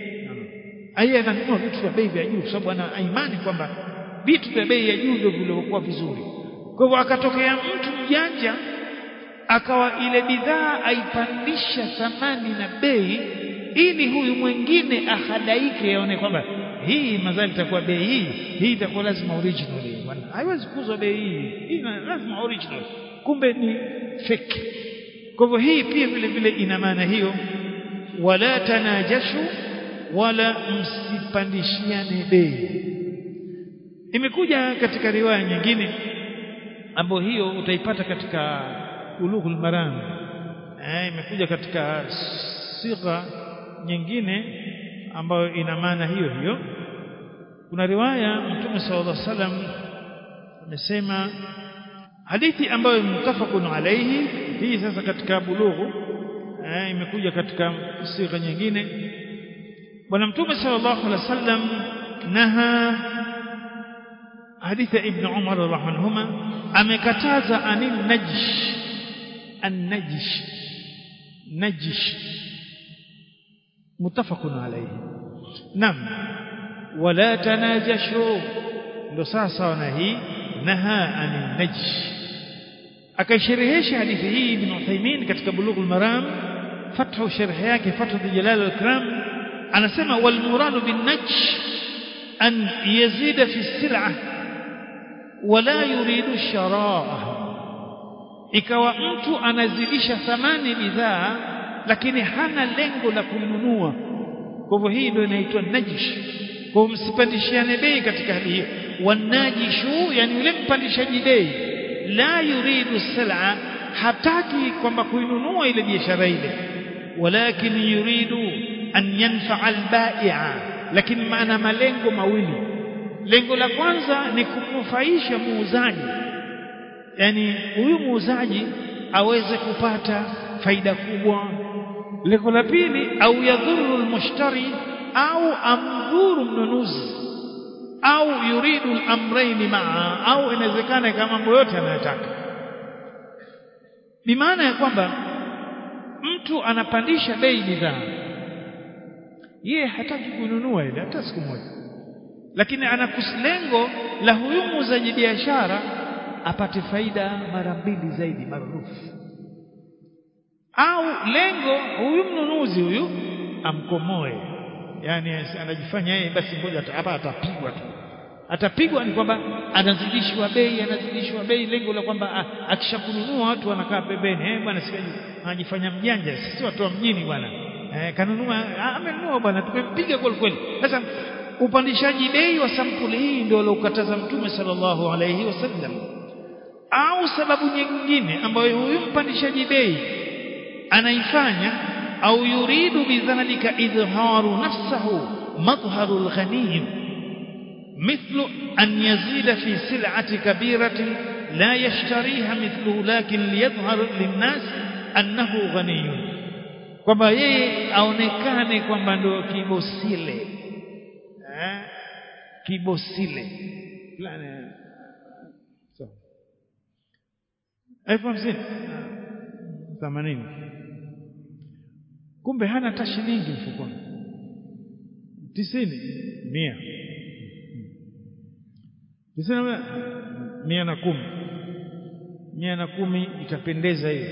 Speaker 1: aya ananunua vitu vya bei vya juu kwa sababu ana imani kwamba vitu vya bei ya juu ndio vilivyokuwa vizuri kwa hivyo akatokea mtu mjanja akawa ile bidhaa aipandisha thamani na bei ili huyu mwingine ahadaike aone kwamba hii mazali itakuwa bei hii hii itakuwa lazima original hii bwana haiwezi kuuzwa bei hii hii lazima original kumbe ni fake kwa hivyo hii pia vile vile ina maana hiyo wala tanajashu wala msipandishiane bei imekuja katika riwaya nyingine ambayo hiyo utaipata katika ulughul maram eh imekuja katika sigha nyingine ambayo ina maana hiyo hiyo kuna riwaya mtume sallallahu alaihi wasallam amesema hadithi ambayo mutafaqun alayhi hii sasa katika bulughu eh, imekuja katika sigha nyingine bwana mtume sallallahu alaihi wasallam naha hadithi ibn Umar radhiallahu anhuma amekataza anin najsh an-najsh najsh mutafaqun alayhi nam wala tanajashu ndo sasa na hii naha anin najsh akaisherehesha hadithi hii ibn Uthaymeen katika bulughul maram fathu sharh yake fathu jalal al-ikram anasema wal muradu bin najsh an yazida fi sil'ah wala yuridu sharaa ikawa mtu anazidisha thamani bidhaa lakini hana lengo la kununua kwa hivyo hii ndio inaitwa najish kwa msipandishiane bei katika hali hiyo wanajishu yani yule mpandishaji bei la yuridu sal'a hataki kwamba kuinunua ile biashara ile walakin yuridu an yanfa'a al-bai'a lakini maana malengo mawili lengo la kwanza ni kumnufaisha muuzaji yani huyu muuzaji aweze kupata faida kubwa lengo la pili au yadhuru almushtari au amdhuru mnunuzi au yuridu al-amrayn maa au inawezekana kama mambo yote anayotaka bimaana ya kwamba mtu anapandisha bei bidhaa yeye hataki kununua ile hata siku moja lakini anakuslengo la huyu muuzaji biashara apate faida mara mbili zaidi marudufu au lengo huyu mnunuzi huyu amkomoe yani anajifanya yeye basi ngoja hapa atapigwa tu atapigwa ni kwamba anazidishwa bei anazidishwa bei lengo la kwamba akishakununua watu wanakaa pembeni eh bwana sikaji anajifanya mjanja sisi watu wa mjini bwana eh kanunua amenunua bwana tumempiga kweli kweli sasa upandishaji bei wa sampuli hii ndio aliokataza mtume sallallahu alayhi wasallam au sababu nyingine ambayo huyu mpandishaji bei anaifanya au yuridu bidhalika idharu nafsahu madhharu alghaniyim مثل أن يزيد في سلعة كبيرة لا يشتريها مثله لكن ليظهر للناس أنه غني kwamba yeye aonekane kwamba ndio kibosile eh kibosile fulani so elfu hamsini themanini kumbe hana hata shilingi mfukoni tisini mia tisini mia na kumi mia na kumi itapendeza hiyo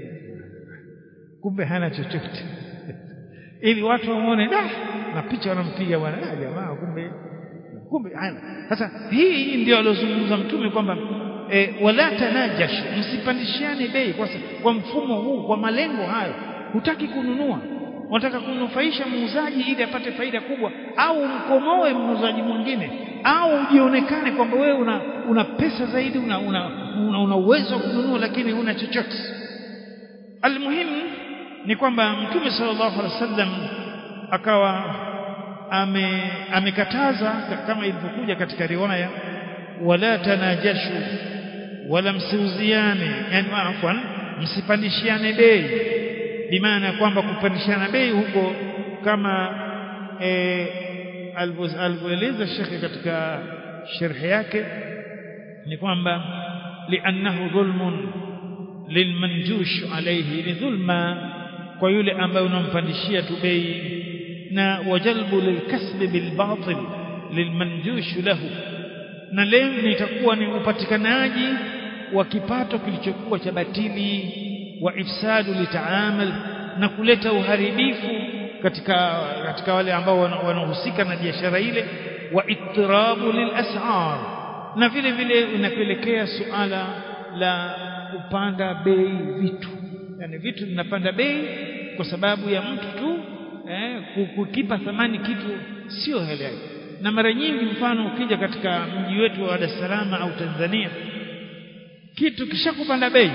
Speaker 1: kumbe hana chochote ili watu wamuone da na picha wanampiga bwana ah jamaa kumbe kumbe hana sasa hii ndio aliozungumza mtume kwamba e, wala tanajash msipandishiane bei kwa, kwa mfumo huu kwa malengo hayo hutaki kununua unataka kunufaisha muuzaji ili apate faida kubwa au mkomoe muuzaji mwingine au ujionekane kwamba wewe una, una pesa zaidi una, una, una, una uwezo wa kununua lakini huna chochote almuhimu ni kwamba mtume sallallahu alaihi wasallam akawa ame amekataza kama ilivyokuja katika riwaya wala tanajashu wala msiuziane yani afwan msipandishiane bei bimaana kwamba kupandishana bei huko kama e, alivyoeleza shekhe katika sharhi yake ni kwamba liannahu dhulmun lilmanjush alayhi ni dhulma kwa yule ambaye unampandishia tu bei na wajalbu lilkasb bilbatil lilmanjush lahu na lengo itakuwa ni upatikanaji wa kipato kilichokuwa cha batili wa ifsadu litaamal na kuleta uharibifu katika katika wale ambao wanahusika na biashara ile wa ittirabu lilas'ar na vile vile unapelekea suala la kupanda bei vitu yani vitu vinapanda bei kwa sababu ya mtu tu eh, kukipa thamani kitu sio halali na mara nyingi mfano ukija katika mji wetu wa Dar es Salaam au Tanzania kitu kishakupanda bei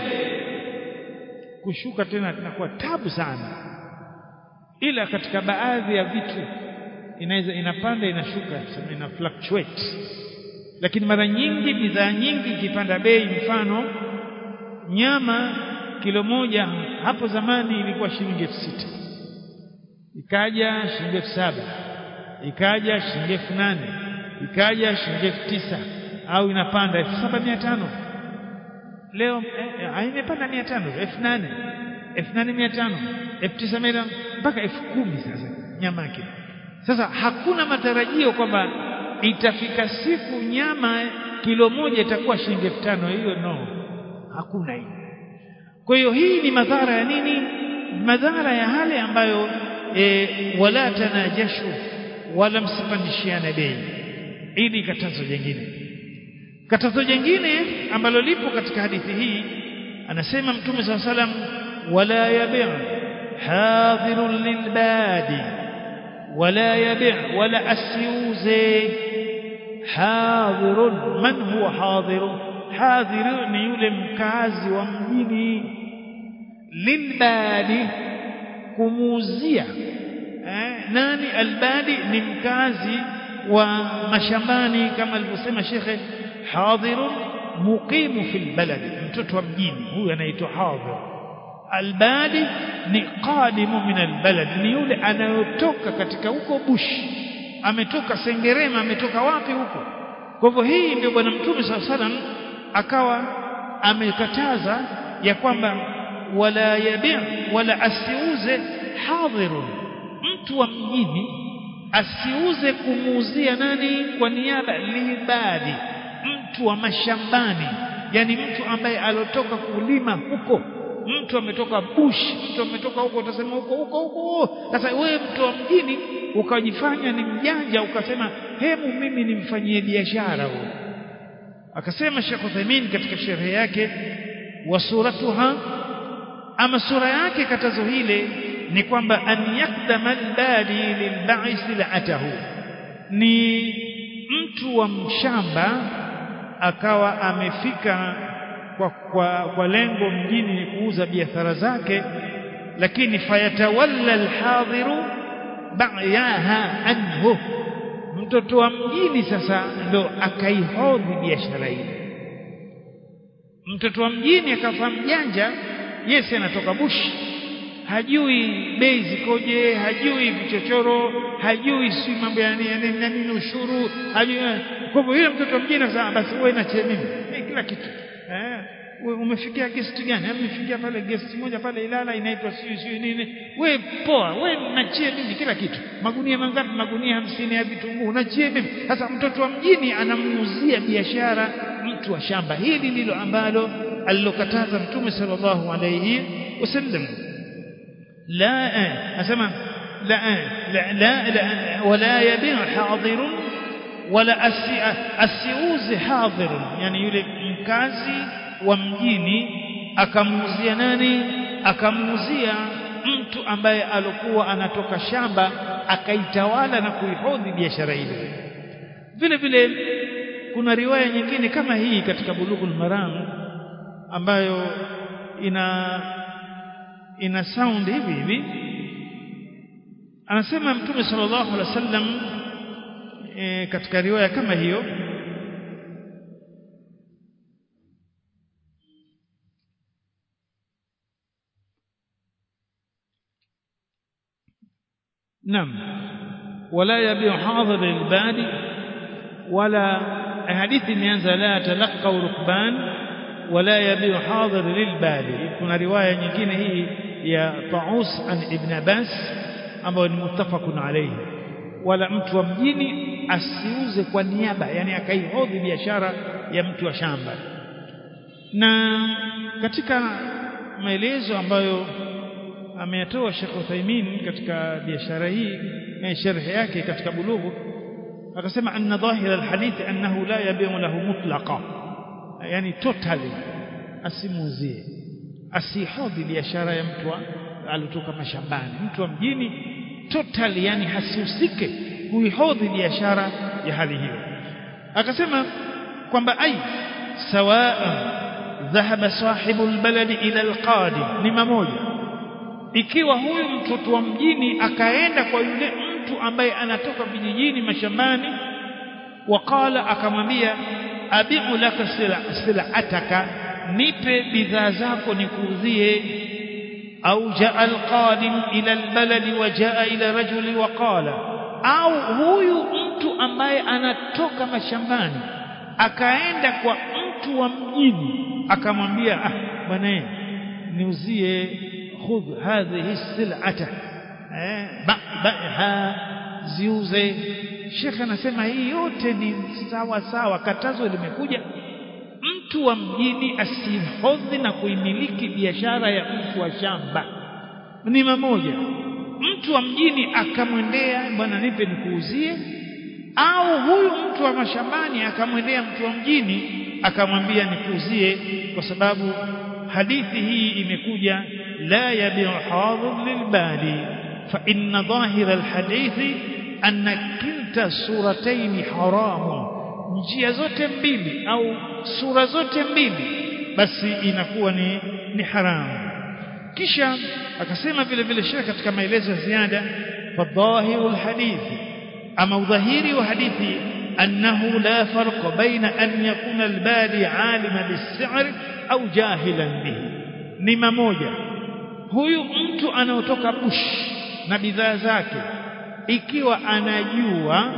Speaker 1: kushuka tena inakuwa tabu sana ila katika baadhi ya vitu inaweza inapanda inashuka ina fluctuate lakini mara nyingi bidhaa nyingi ikipanda bei mfano nyama kilo moja hapo zamani ilikuwa shilingi elfu sita ikaja shilingi elfu saba ikaja shilingi elfu nane ikaja shilingi elfu tisa au inapanda elfu saba mia tano leo eh, imepanda mia tano elfu nane elfu nane mia tano elfu tisa mia mpaka elfu kumi sasa nyama yake sasa hakuna matarajio kwamba itafika siku nyama kilo moja itakuwa shilingi elfu tano hiyo no hakuna hiyo kwa hiyo hii ni madhara ya nini madhara ya hale ambayo e, wala tanajashu wala msipandishiane bei ili katazo jingine katazo jingine ambalo lipo katika hadithi hii anasema mtume saa salam wala yabi' hadhirun lilbadi wala yabi' wala asiuze hadhirun man huwa hadhirun hadhiru ni yule mkazi wa mjini lilbadi kumuuzia eh, nani albadi ni mkazi wa mashambani kama alivyosema shekhe hadhirun muqimu fil balad mtoto wa mjini huyu anaitwa hadhir albadi ni qadimu min albalad ni yule anayotoka katika huko bushi ametoka sengerema ametoka wapi huko kwa hivyo hii ndio bwana mtume saa salam akawa amekataza ya kwamba wala yabi' wala asiuze hadhirun mtu wa mjini asiuze kumuuzia nani kwa niaba libadi mtu wa mashambani yani mtu ambaye alotoka kulima huko mtu ametoka bush mtu ametoka huko utasema huko huko huko sasa wewe mtu wa mjini ukajifanya ni mjanja ukasema hemu mimi nimfanyie biashara huyo akasema Sheikh Uthaymeen katika sherehe yake wa suratuha ama sura yake katazo hile ni kwamba an yakdama albadi lilba'is la'atahu ni mtu wa mshamba akawa amefika kwa, kwa, kwa lengo mjini ni kuuza biashara zake lakini fayatawalla alhadhiru ba'yaha anhu mtoto wa mjini sasa ndo akaihodhi biashara ile mtoto wa mjini akafa mjanja yesi anatoka bushi hajui bei zikoje hajui vichochoro hajui si mambo ya nini na nini ushuru hajui kwa hivyo yule mtoto wa mjini akasema basi wewe nachie mimi eh, kila kitu eh umefikia guest gani umefikia pale guest moja pale Ilala inaitwa siyo siyo nini we poa we nachie mimi kila kitu magunia mangapi magunia hamsini ya vitunguu nachie mimi sasa mtoto wa mjini anamuuzia biashara mtu wa shamba hili ndilo ambalo alilokataza mtume sallallahu alayhi wasallam la asema la la la, la wala yabi hadirun wala asiuze hadirun yani yule mkazi wa mjini akamuuzia nani akamuuzia mtu ambaye alikuwa anatoka shamba akaitawala na kuihodhi biashara ile vile vile kuna riwaya nyingine kama hii katika bulughul maram ambayo ina ina sound hivi hivi anasema mtume sallallahu alaihi wasallam e, katika riwaya kama hiyo نعم ولا يبيع حاضر البادي ولا حديث imeanza la talaqaw rukban wala yabiu hadir lilbadi kuna riwaya nyingine hii ya Taus an Ibn Abbas ambayo ni muttafaqun alayhi wala mtu wa mjini asiuze kwa niaba yani akaihodhi biashara ya mtu wa shamba na katika maelezo ambayo ameyatoa Sheikh Uthaymeen katika biashara hii na sharhi yake katika bulughu akasema anna dhahira alhadith annahu la yabi'u lahu mutlaqa yani totally asimuzie asihodhi biashara ya mtu alitoka mashambani mtu wa mjini totally yani hasihusike kuihodhi biashara ya hali hiyo akasema kwamba ai sawa dhahaba sahibu albaladi ila alqadi ni mamoja ikiwa huyu mtoto wa mjini akaenda kwa yule mtu ambaye anatoka vijijini mashambani waqala akamwambia abiu laka sil'ataka nipe bidhaa zako nikuuzie au jaa alqadim ila albaladi wa jaa ila rajuli waqala au huyu mtu ambaye anatoka mashambani akaenda kwa mtu wa mjini akamwambia ah bwana niuzie khudh hadhihi sil'ata eh ba'ha ziuze Sheikh anasema hii yote ni sawa sawa katazo limekuja mtu wa mjini asihodhi na kuimiliki biashara ya mtu wa shamba ni mamoja mtu wa mjini akamwendea bwana nipe nikuuzie au huyu mtu wa mashambani akamwendea mtu wa mjini akamwambia nikuuzie kwa sababu hadithi hii imekuja la yabiu hadhir lilbadi fa inna dhahira alhadithi anna kilta surataini haramun njia zote mbili au sura zote mbili basi inakuwa ni ni haramu kisha akasema vile vile shekh katika maelezo ya ziada fadhahiru alhadithi ama udhahiri wa hadithi annahu la farqa baina an yakuna albadi alima bis-si'r au jahilan bihi ni mamoja huyu mtu anaotoka bush na bidhaa zake ikiwa anajua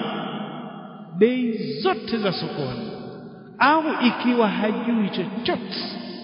Speaker 1: bei zote za sokoni au ikiwa hajui chochote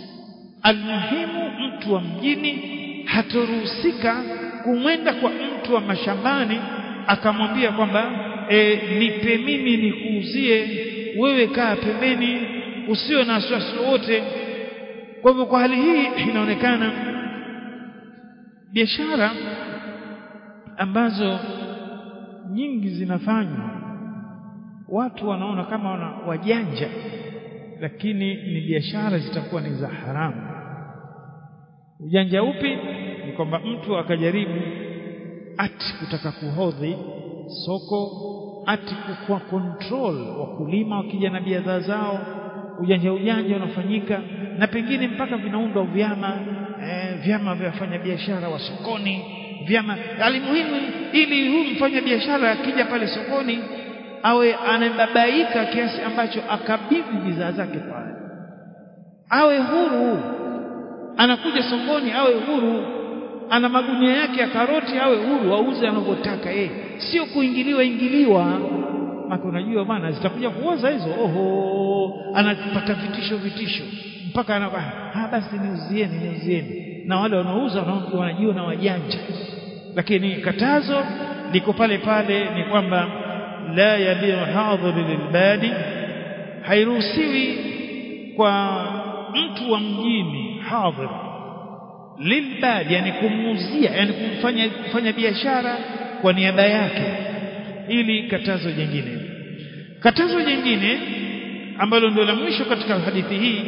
Speaker 1: almuhimu mtu wa mjini hatoruhusika kumwenda kwa mtu wa mashambani akamwambia kwamba e, nipe mimi nikuuzie wewe kaa pembeni usiwe na wasiwasi wote kwa hivyo kwa hali hii inaonekana biashara ambazo nyingi zinafanywa watu wanaona kama wana wajanja lakini ni biashara zitakuwa ni za haramu ujanja upi ni kwamba mtu akajaribu ati kutaka kuhodhi soko ati kwa control wakulima wakija na bidhaa zao ujanja ujanja unafanyika na pengine mpaka vinaundwa vyama eh, vyama vya wafanyabiashara wa sokoni vyama alimuhimu ili huyu mfanya biashara akija pale sokoni awe anababaika kiasi ambacho akabidhi bidhaa zake pale awe huru anakuja sokoni awe huru ana magunia yake ya karoti awe huru auze anavyotaka yeye sio kuingiliwa ingiliwa maka unajua bwana zitakuja kuoza hizo oho anapata vitisho vitisho mpaka anakuwa ah basi niuzieni niuzieni na wale wanaouza wanajua na wajanja lakini katazo liko pale pale ni kwamba la yabiu hadhir lilbadi hairuhusiwi kwa mtu wa mjini hadhir lilbadi yani kumuuzia yani kumfanya kufanya biashara kwa niaba yake ili katazo jingine katazo jingine ambalo ndio la mwisho katika hadithi hii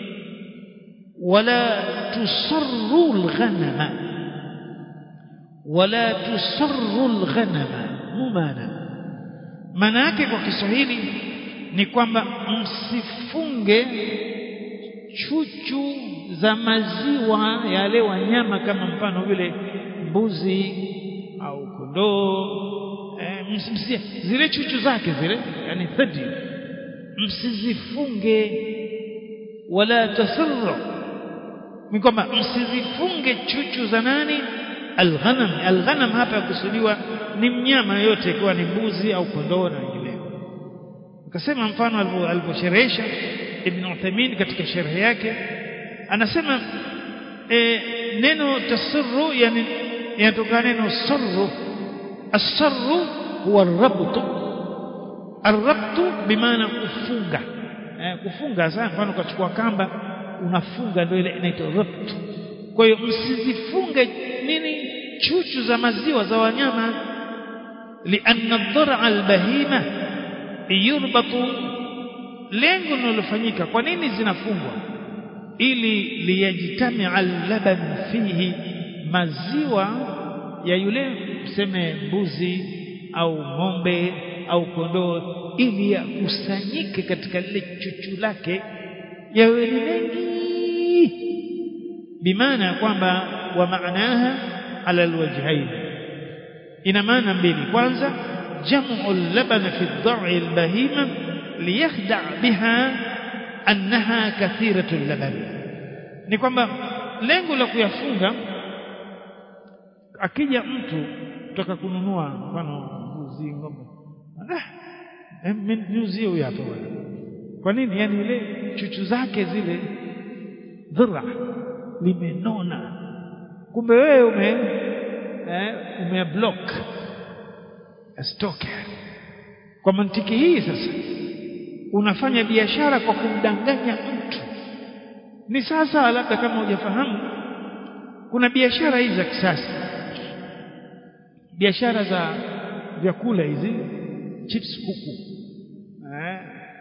Speaker 1: wala tusarru alghanama wala tusarru alghanama mumana maana yake kwa Kiswahili ni kwamba msifunge chuchu za maziwa yale wanyama kama mfano vile mbuzi au kondoo eh, msimsie zile chuchu zake zile yani thadi msizifunge wala tasarru ni kwamba msizifunge chuchu za nani alghanam alghanam hapa yakusudiwa ni mnyama yote ikiwa ni mbuzi au kondoo na wengineo akasema mfano aliposherehesha ibn Uthaymeen katika sharhi yake anasema e, neno tasarru yani yanatoka neno sarru asarru huwa arabtu arabtu bimaana kufunga eh, kufunga sasa mfano ukachukua kamba unafunga ndio ile inaitwa rabtu kwa hiyo msizifunge nini chuchu za maziwa za wanyama lianna dhar'a albahima yurbatu lengo linalofanyika kwa nini zinafungwa ili liyajtamia allaban fihi maziwa ya yule tuseme mbuzi au ng'ombe au kondoo ili yakusanyike katika lile chuchu lake yawe ni mengi bimaana kwamba wa maanaha ala alwajhain ina maana mbili kwanza jamu al-laban fi ad-da'i al-bahima liyakhda' biha annaha kathiratu al-laban ni kwamba lengo la kuyafunga akija mtu kutoka kununua mfano mbuzi ng'ombe ah niuzie huyu hapa bwana kwa nini yani ile chuchu zake zile dhira limenona kumbe wewe ume eh, umeblock stock kwa mantiki hii sasa unafanya biashara kwa kumdanganya mtu ni sasa labda kama hujafahamu kuna biashara hizi za kisasa biashara za vyakula hizi chips kuku eh.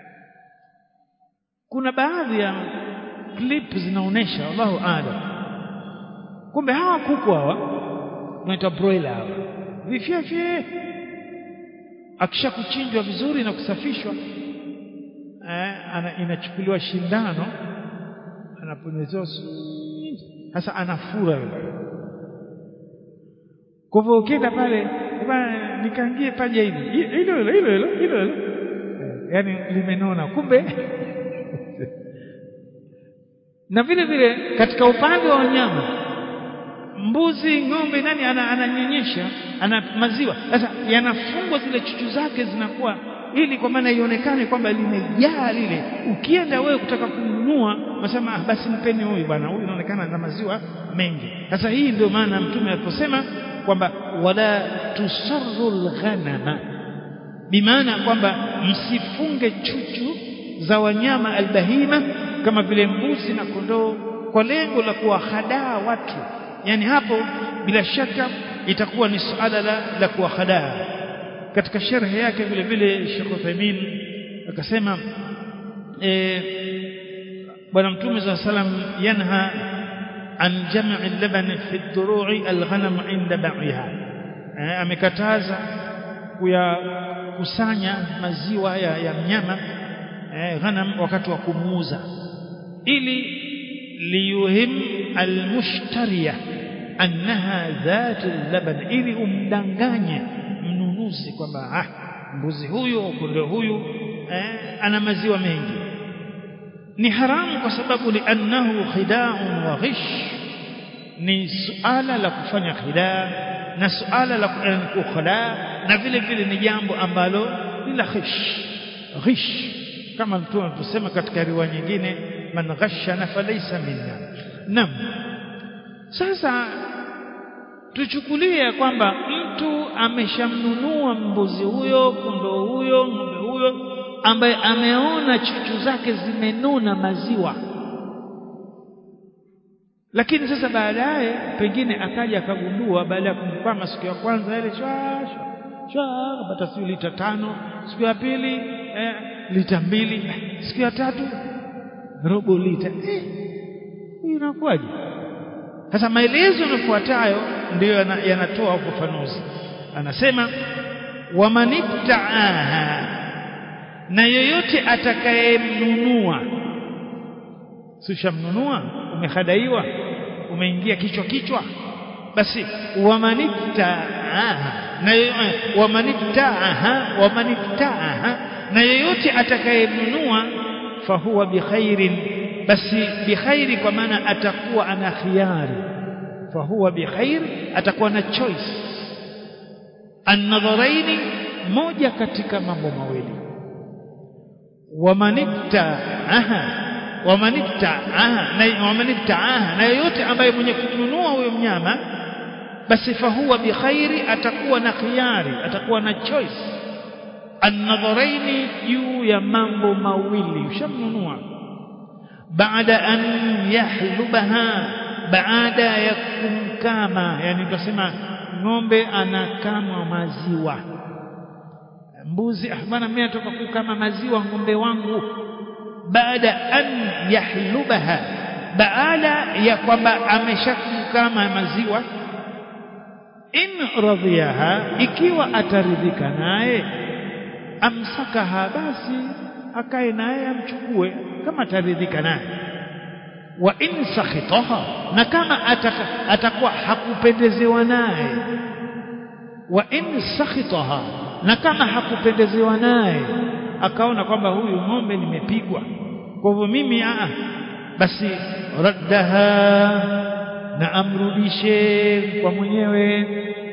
Speaker 1: kuna baadhi ya clip zinaonesha wallahu aalam kumbe hawa kuku hawa tunaita broiler hawa vifyefye akisha kuchinjwa vizuri na kusafishwa eh, ana, inachukuliwa shindano anaponyezewa sasa anafura yule kwa hivyo ukienda pale bana nikaangie paja hili hilo hilo hilo hilo hilo yani limenona kumbe na vile vile katika upande wa wanyama mbuzi ng'ombe nani ananyonyesha ana, ana maziwa sasa yanafungwa zile chuchu zake zinakuwa ili kwa maana ionekane kwamba limejaa lile ukienda wewe kutaka kununua unasema ah, basi mpeni huyu bwana huyu inaonekana na maziwa mengi sasa hii ndio maana mtume aliposema kwamba wala tusarru lghanama bimaana kwamba msifunge chuchu za wanyama albahima kama vile mbuzi na kondoo kwa lengo la kuwahadaa watu yani hapo bila shaka itakuwa ni suala la, la kuwahadaa katika sharhi yake vile vile Sheikh Uthaymeen akasema e, bwana mtume صلى الله عليه وسلم yanha an jam'i al-laban fi ad-duru'i al-ghanam 'inda ba'iha amekataza kuyakusanya maziwa ya, ya mnyama eh, ghanam wakati wa kumuuza ili liyuhim almushtariya annaha dhatu laban ili umdanganye mnunuzi kwamba ah mbuzi huyu au kondoo huyu eh, ana maziwa mengi ni haramu kwa sababu liannahu khida'un wa ghish ni suala la kufanya khidaa na suala la kukhala na vile vile ni jambo ambalo ni la ghish ghish kama mtume tusema katika riwaya nyingine man ghashana falaysa minna nam sasa tuchukulie kwamba mtu ameshamnunua mbuzi huyo kondoo huyo ng'ombe huyo ambaye ameona chuchu zake zimenuna maziwa lakini sasa baadaye pengine akaja akagundua baada ya kumkwama siku ya kwanza ile shwa shwa akapata siku lita tano siku ya pili eh, lita mbili siku ya tatu robo lita eh, inakuwaje sasa maelezo yanafuatayo ndiyo yanatoa ufafanuzi anasema wamanibtaaha na yoyote atakayemnunua sishamnunua umehadaiwa umeingia kichwa kichwa basi wamanibtaaha na wamanibtaaha wamanibtaaha na yoyote atakayemnunua fahuwa bikhairin basi bikhairi kwa maana atakuwa ana khiyari fahuwa bikhair atakuwa na choice an-nadharaini moja katika mambo mawili wamanibtaaha wamanibtaaha na wamanibtaaha na yoyote ambaye mwenye kununua huyo mnyama basi fahuwa bikhairi atakuwa na khiyari atakuwa na choice an-nadharaini juu ya mambo mawili ushamnunua baada an yahlubaha baada ya kumkama yani tunasema ng'ombe anakama maziwa mbuzi ah bwana mimi natoka kukama maziwa ng'ombe wangu baada an yahlubaha baada ya kwamba ameshakukama maziwa in radhiyaha ikiwa ataridhika naye amsakaha basi akae naye amchukue kama ataridhika naye wa in sakhitaha na kama ataka, atakuwa hakupendezewa naye wa in sakhitaha na kama hakupendezewa naye akaona kwamba huyu ng'ombe nimepigwa kwa hivyo mimi aa basi raddaha na amrudishe kwa mwenyewe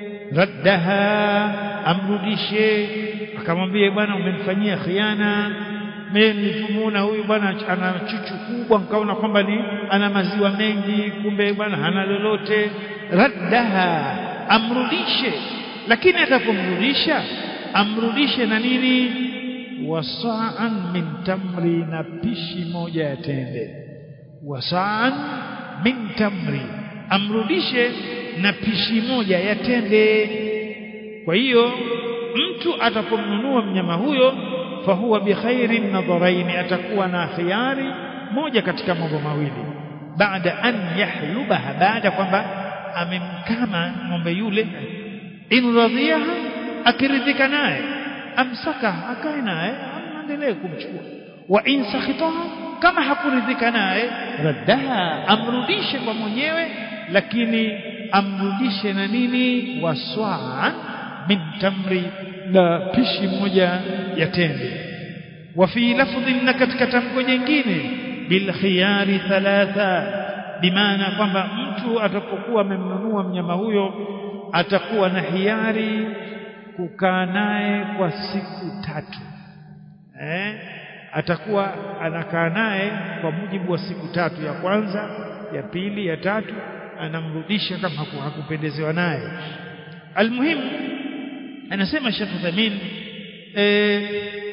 Speaker 1: raddaha amrudishe akamwambia bwana umenifanyia khiana mimi nilipomuona huyu bwana ana chuchu kubwa nikaona kwamba ni ana maziwa mengi kumbe bwana hana lolote raddaha amrudishe lakini atapomrudisha amrudishe na nini wasaan min tamri na pishi moja ya tende wasaan min tamri amrudishe na pishi moja ya tende kwa hiyo mtu atapomnunua mnyama huyo fahuwa bikhairin nadharaini atakuwa na khiyari moja katika mambo mawili baada an yahlubaha baada kwamba amemkama ng'ombe yule in radhiyaha akiridhika naye amsaka akae naye aendelee kumchukua wa in sakhitaha kama hakuridhika naye raddaha amrudishe kwa mwenyewe lakini amrudishe na nini waswaa min tamri na pishi moja ya tende wa fi lafdhin na katika tamko jingine bil khiyari thalatha bimaana kwamba mtu atapokuwa amemnunua mnyama huyo atakuwa na hiari kukaa naye kwa siku tatu eh atakuwa anakaa naye kwa mujibu wa siku tatu ya kwanza ya pili ya tatu anamrudisha kama hakupendezewa naye almuhim anasema Sheikh Uthamin eh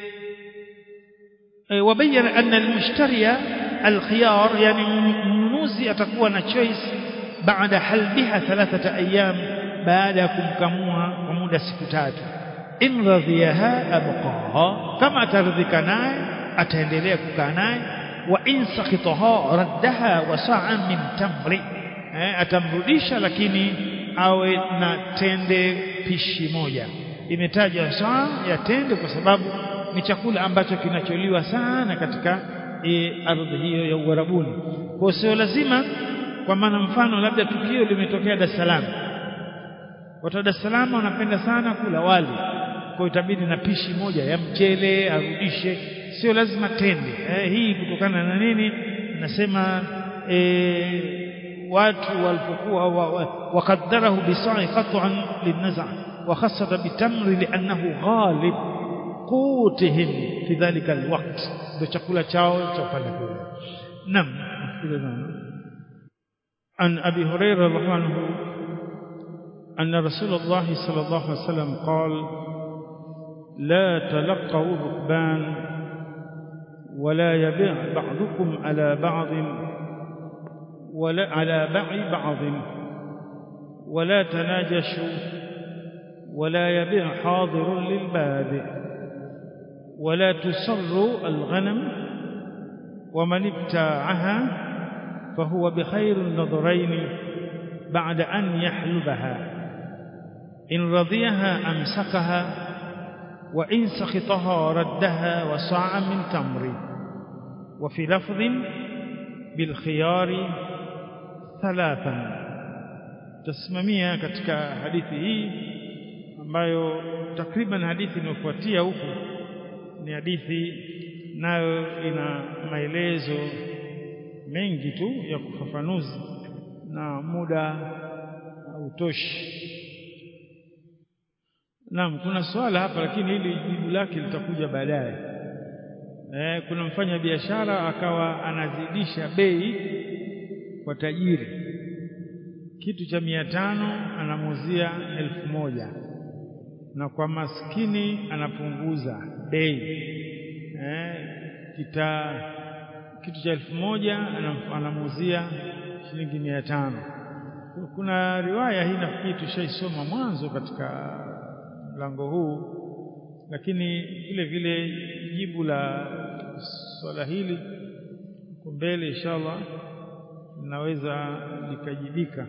Speaker 1: وبين أن المشتري الخيار يعني mnunuzi atakuwa na choice baada halbiha thalathata ayyam baada ya kumkamua kwa muda siku tatu in radhiyaha abqaha kama ataridhika naye ataendelea kukaa naye wa in sakhitaha raddaha wa sa'an min tamri eh, atamrudisha lakini awe na tende pishi moja imetajwa saa ya tende kwa sababu ni chakula ambacho kinacholiwa sana katika e, ardhi hiyo ya Uarabuni. Kwa sio lazima kwa maana mfano labda tukio limetokea Dar es Salaam. Watu wa Dar es Salaam wanapenda sana kula wali. Kwa itabidi na pishi moja ya mchele arudishe, sio lazima tende. Eh, hii kutokana na nini? Nasema e, watu walipokuwa waqaddarahu bisa'i qat'an linnaza wa khassata bitamri li'annahu ghalib qutihim fi dhalika alwaqt ndio chakula chao cha upande kule nam an abi hurairah radhiallahu anhu أن رسول الله صلى الله عليه وسلم قال لا تلقوا الركبان ولا يبيع بعضكم على بعض ولا على باع بعض ولا تناجشوا ولا يبيع حاضر للبادئ ولا تسر الغنم ومن ابتاعها فهو بخير النظرين بعد أن يحلبها إن رضيها أمسكها وإن سخطها ردها وصاع من تمر وفي لفظ بالخيار ثلاثا تسممia katika hadithi hii ambayo takriban hadithi inayofuatia huku ni hadithi nayo ina maelezo mengi tu ya kufafanuzi na muda hautoshi Naam kuna swala hapa lakini hili jibu lake litakuja baadaye eh kuna mfanya biashara akawa anazidisha bei kwa tajiri kitu cha mia tano anamuzia elfu moja na kwa maskini anapunguza bei eh, kita kitu cha elfu moja anamuuzia shilingi mia tano kuna riwaya hii nafikiri tushaisoma mwanzo katika mlango huu lakini vile vile jibu la swala hili huko mbele inshallah linaweza likajibika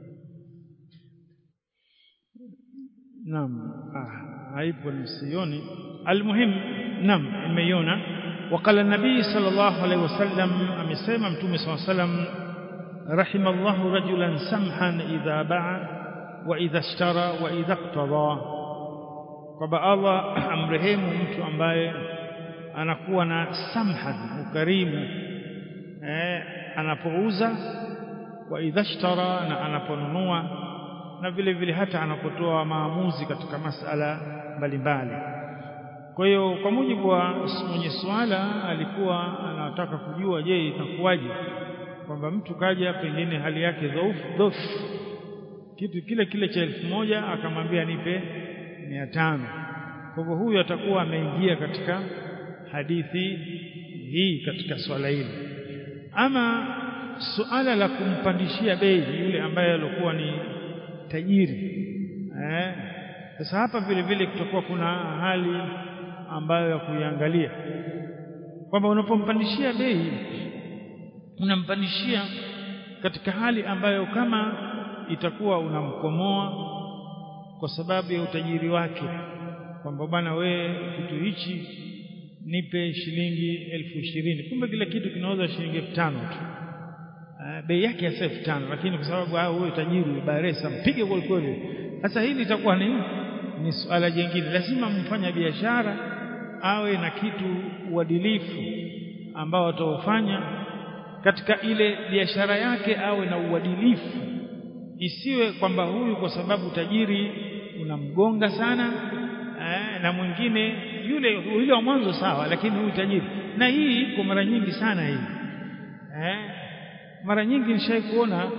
Speaker 1: naam ah haipo msioni almuhim naam imeiona وقال النبي صلى الله عليه وسلم amesema mtume صلى الله عليه وسلم رحم الله رجلا سمحا إذا باع وإذا اشترى وإذا اقتضى kwamba Allah amrehemu mtu ambaye anakuwa na samhan ukarimu eh, anapouza wa idhashtara na anaponunua na vile vile hata anapotoa maamuzi katika masala mbalimbali kwa hiyo kwa mujibu wa mwenye swala alikuwa anataka kujua je itakuwaje kwamba mtu kaja pengine hali yake dhaifu dhaifu kitu kile kile cha elfu moja akamwambia nipe mia tano kwa hivyo huyu atakuwa ameingia katika hadithi hii katika swala hili ama suala la kumpandishia bei yule ambaye alikuwa ni tajiri eh sasa hapa vile vile kutakuwa kuna hali ambayo ya kuiangalia kwamba unapompandishia bei unampandishia katika hali ambayo kama itakuwa unamkomoa kwa sababu ya utajiri wake kwamba bwana we kitu hichi nipe shilingi elfu ishirini kumbe kile kitu kinauza shilingi elfu tano tu bei yake hasa elfu tano lakini kwa sababu hao huyo tajiri baresa mpige kweli kweli sasa hili itakuwa ni ni suala jingine lazima mfanya biashara awe na kitu uadilifu ambao ataufanya katika ile biashara yake awe na uadilifu isiwe kwamba huyu kwa sababu tajiri unamgonga sana eh, na mwingine yule yule wa mwanzo sawa lakini huyu tajiri na hii iko mara nyingi sana hii eh, mara nyingi nishai kuona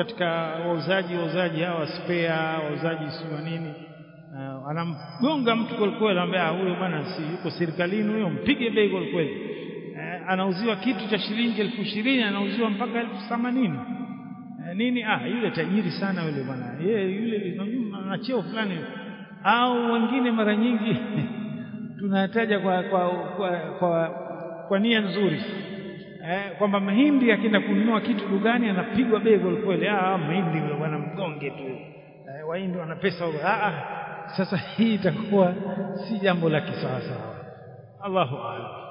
Speaker 1: katika wauzaji wauzaji hawa spare wauzaji si nini uh, anamgonga mtu kwelikweli anamwambia huyo bwana si yuko serikalini huyo mpige bei kwelikweli uh, anauziwa kitu cha shilingi elfu ishirini anauziwa mpaka elfu themanini uh, nini ah yule tajiri sana yule bwana yeye yule ana cheo fulani au wengine mara nyingi tunataja kwa kwa, kwa, kwa, kwa nia nzuri eh, kwamba mahindi akienda kununua kitu dukani anapigwa bei kwelikweli ah mahindi yule bwana mgonge tu eh, wahindi wana pesa ah, ah sasa hii itakuwa si jambo la kisawasawa Allahu a'lam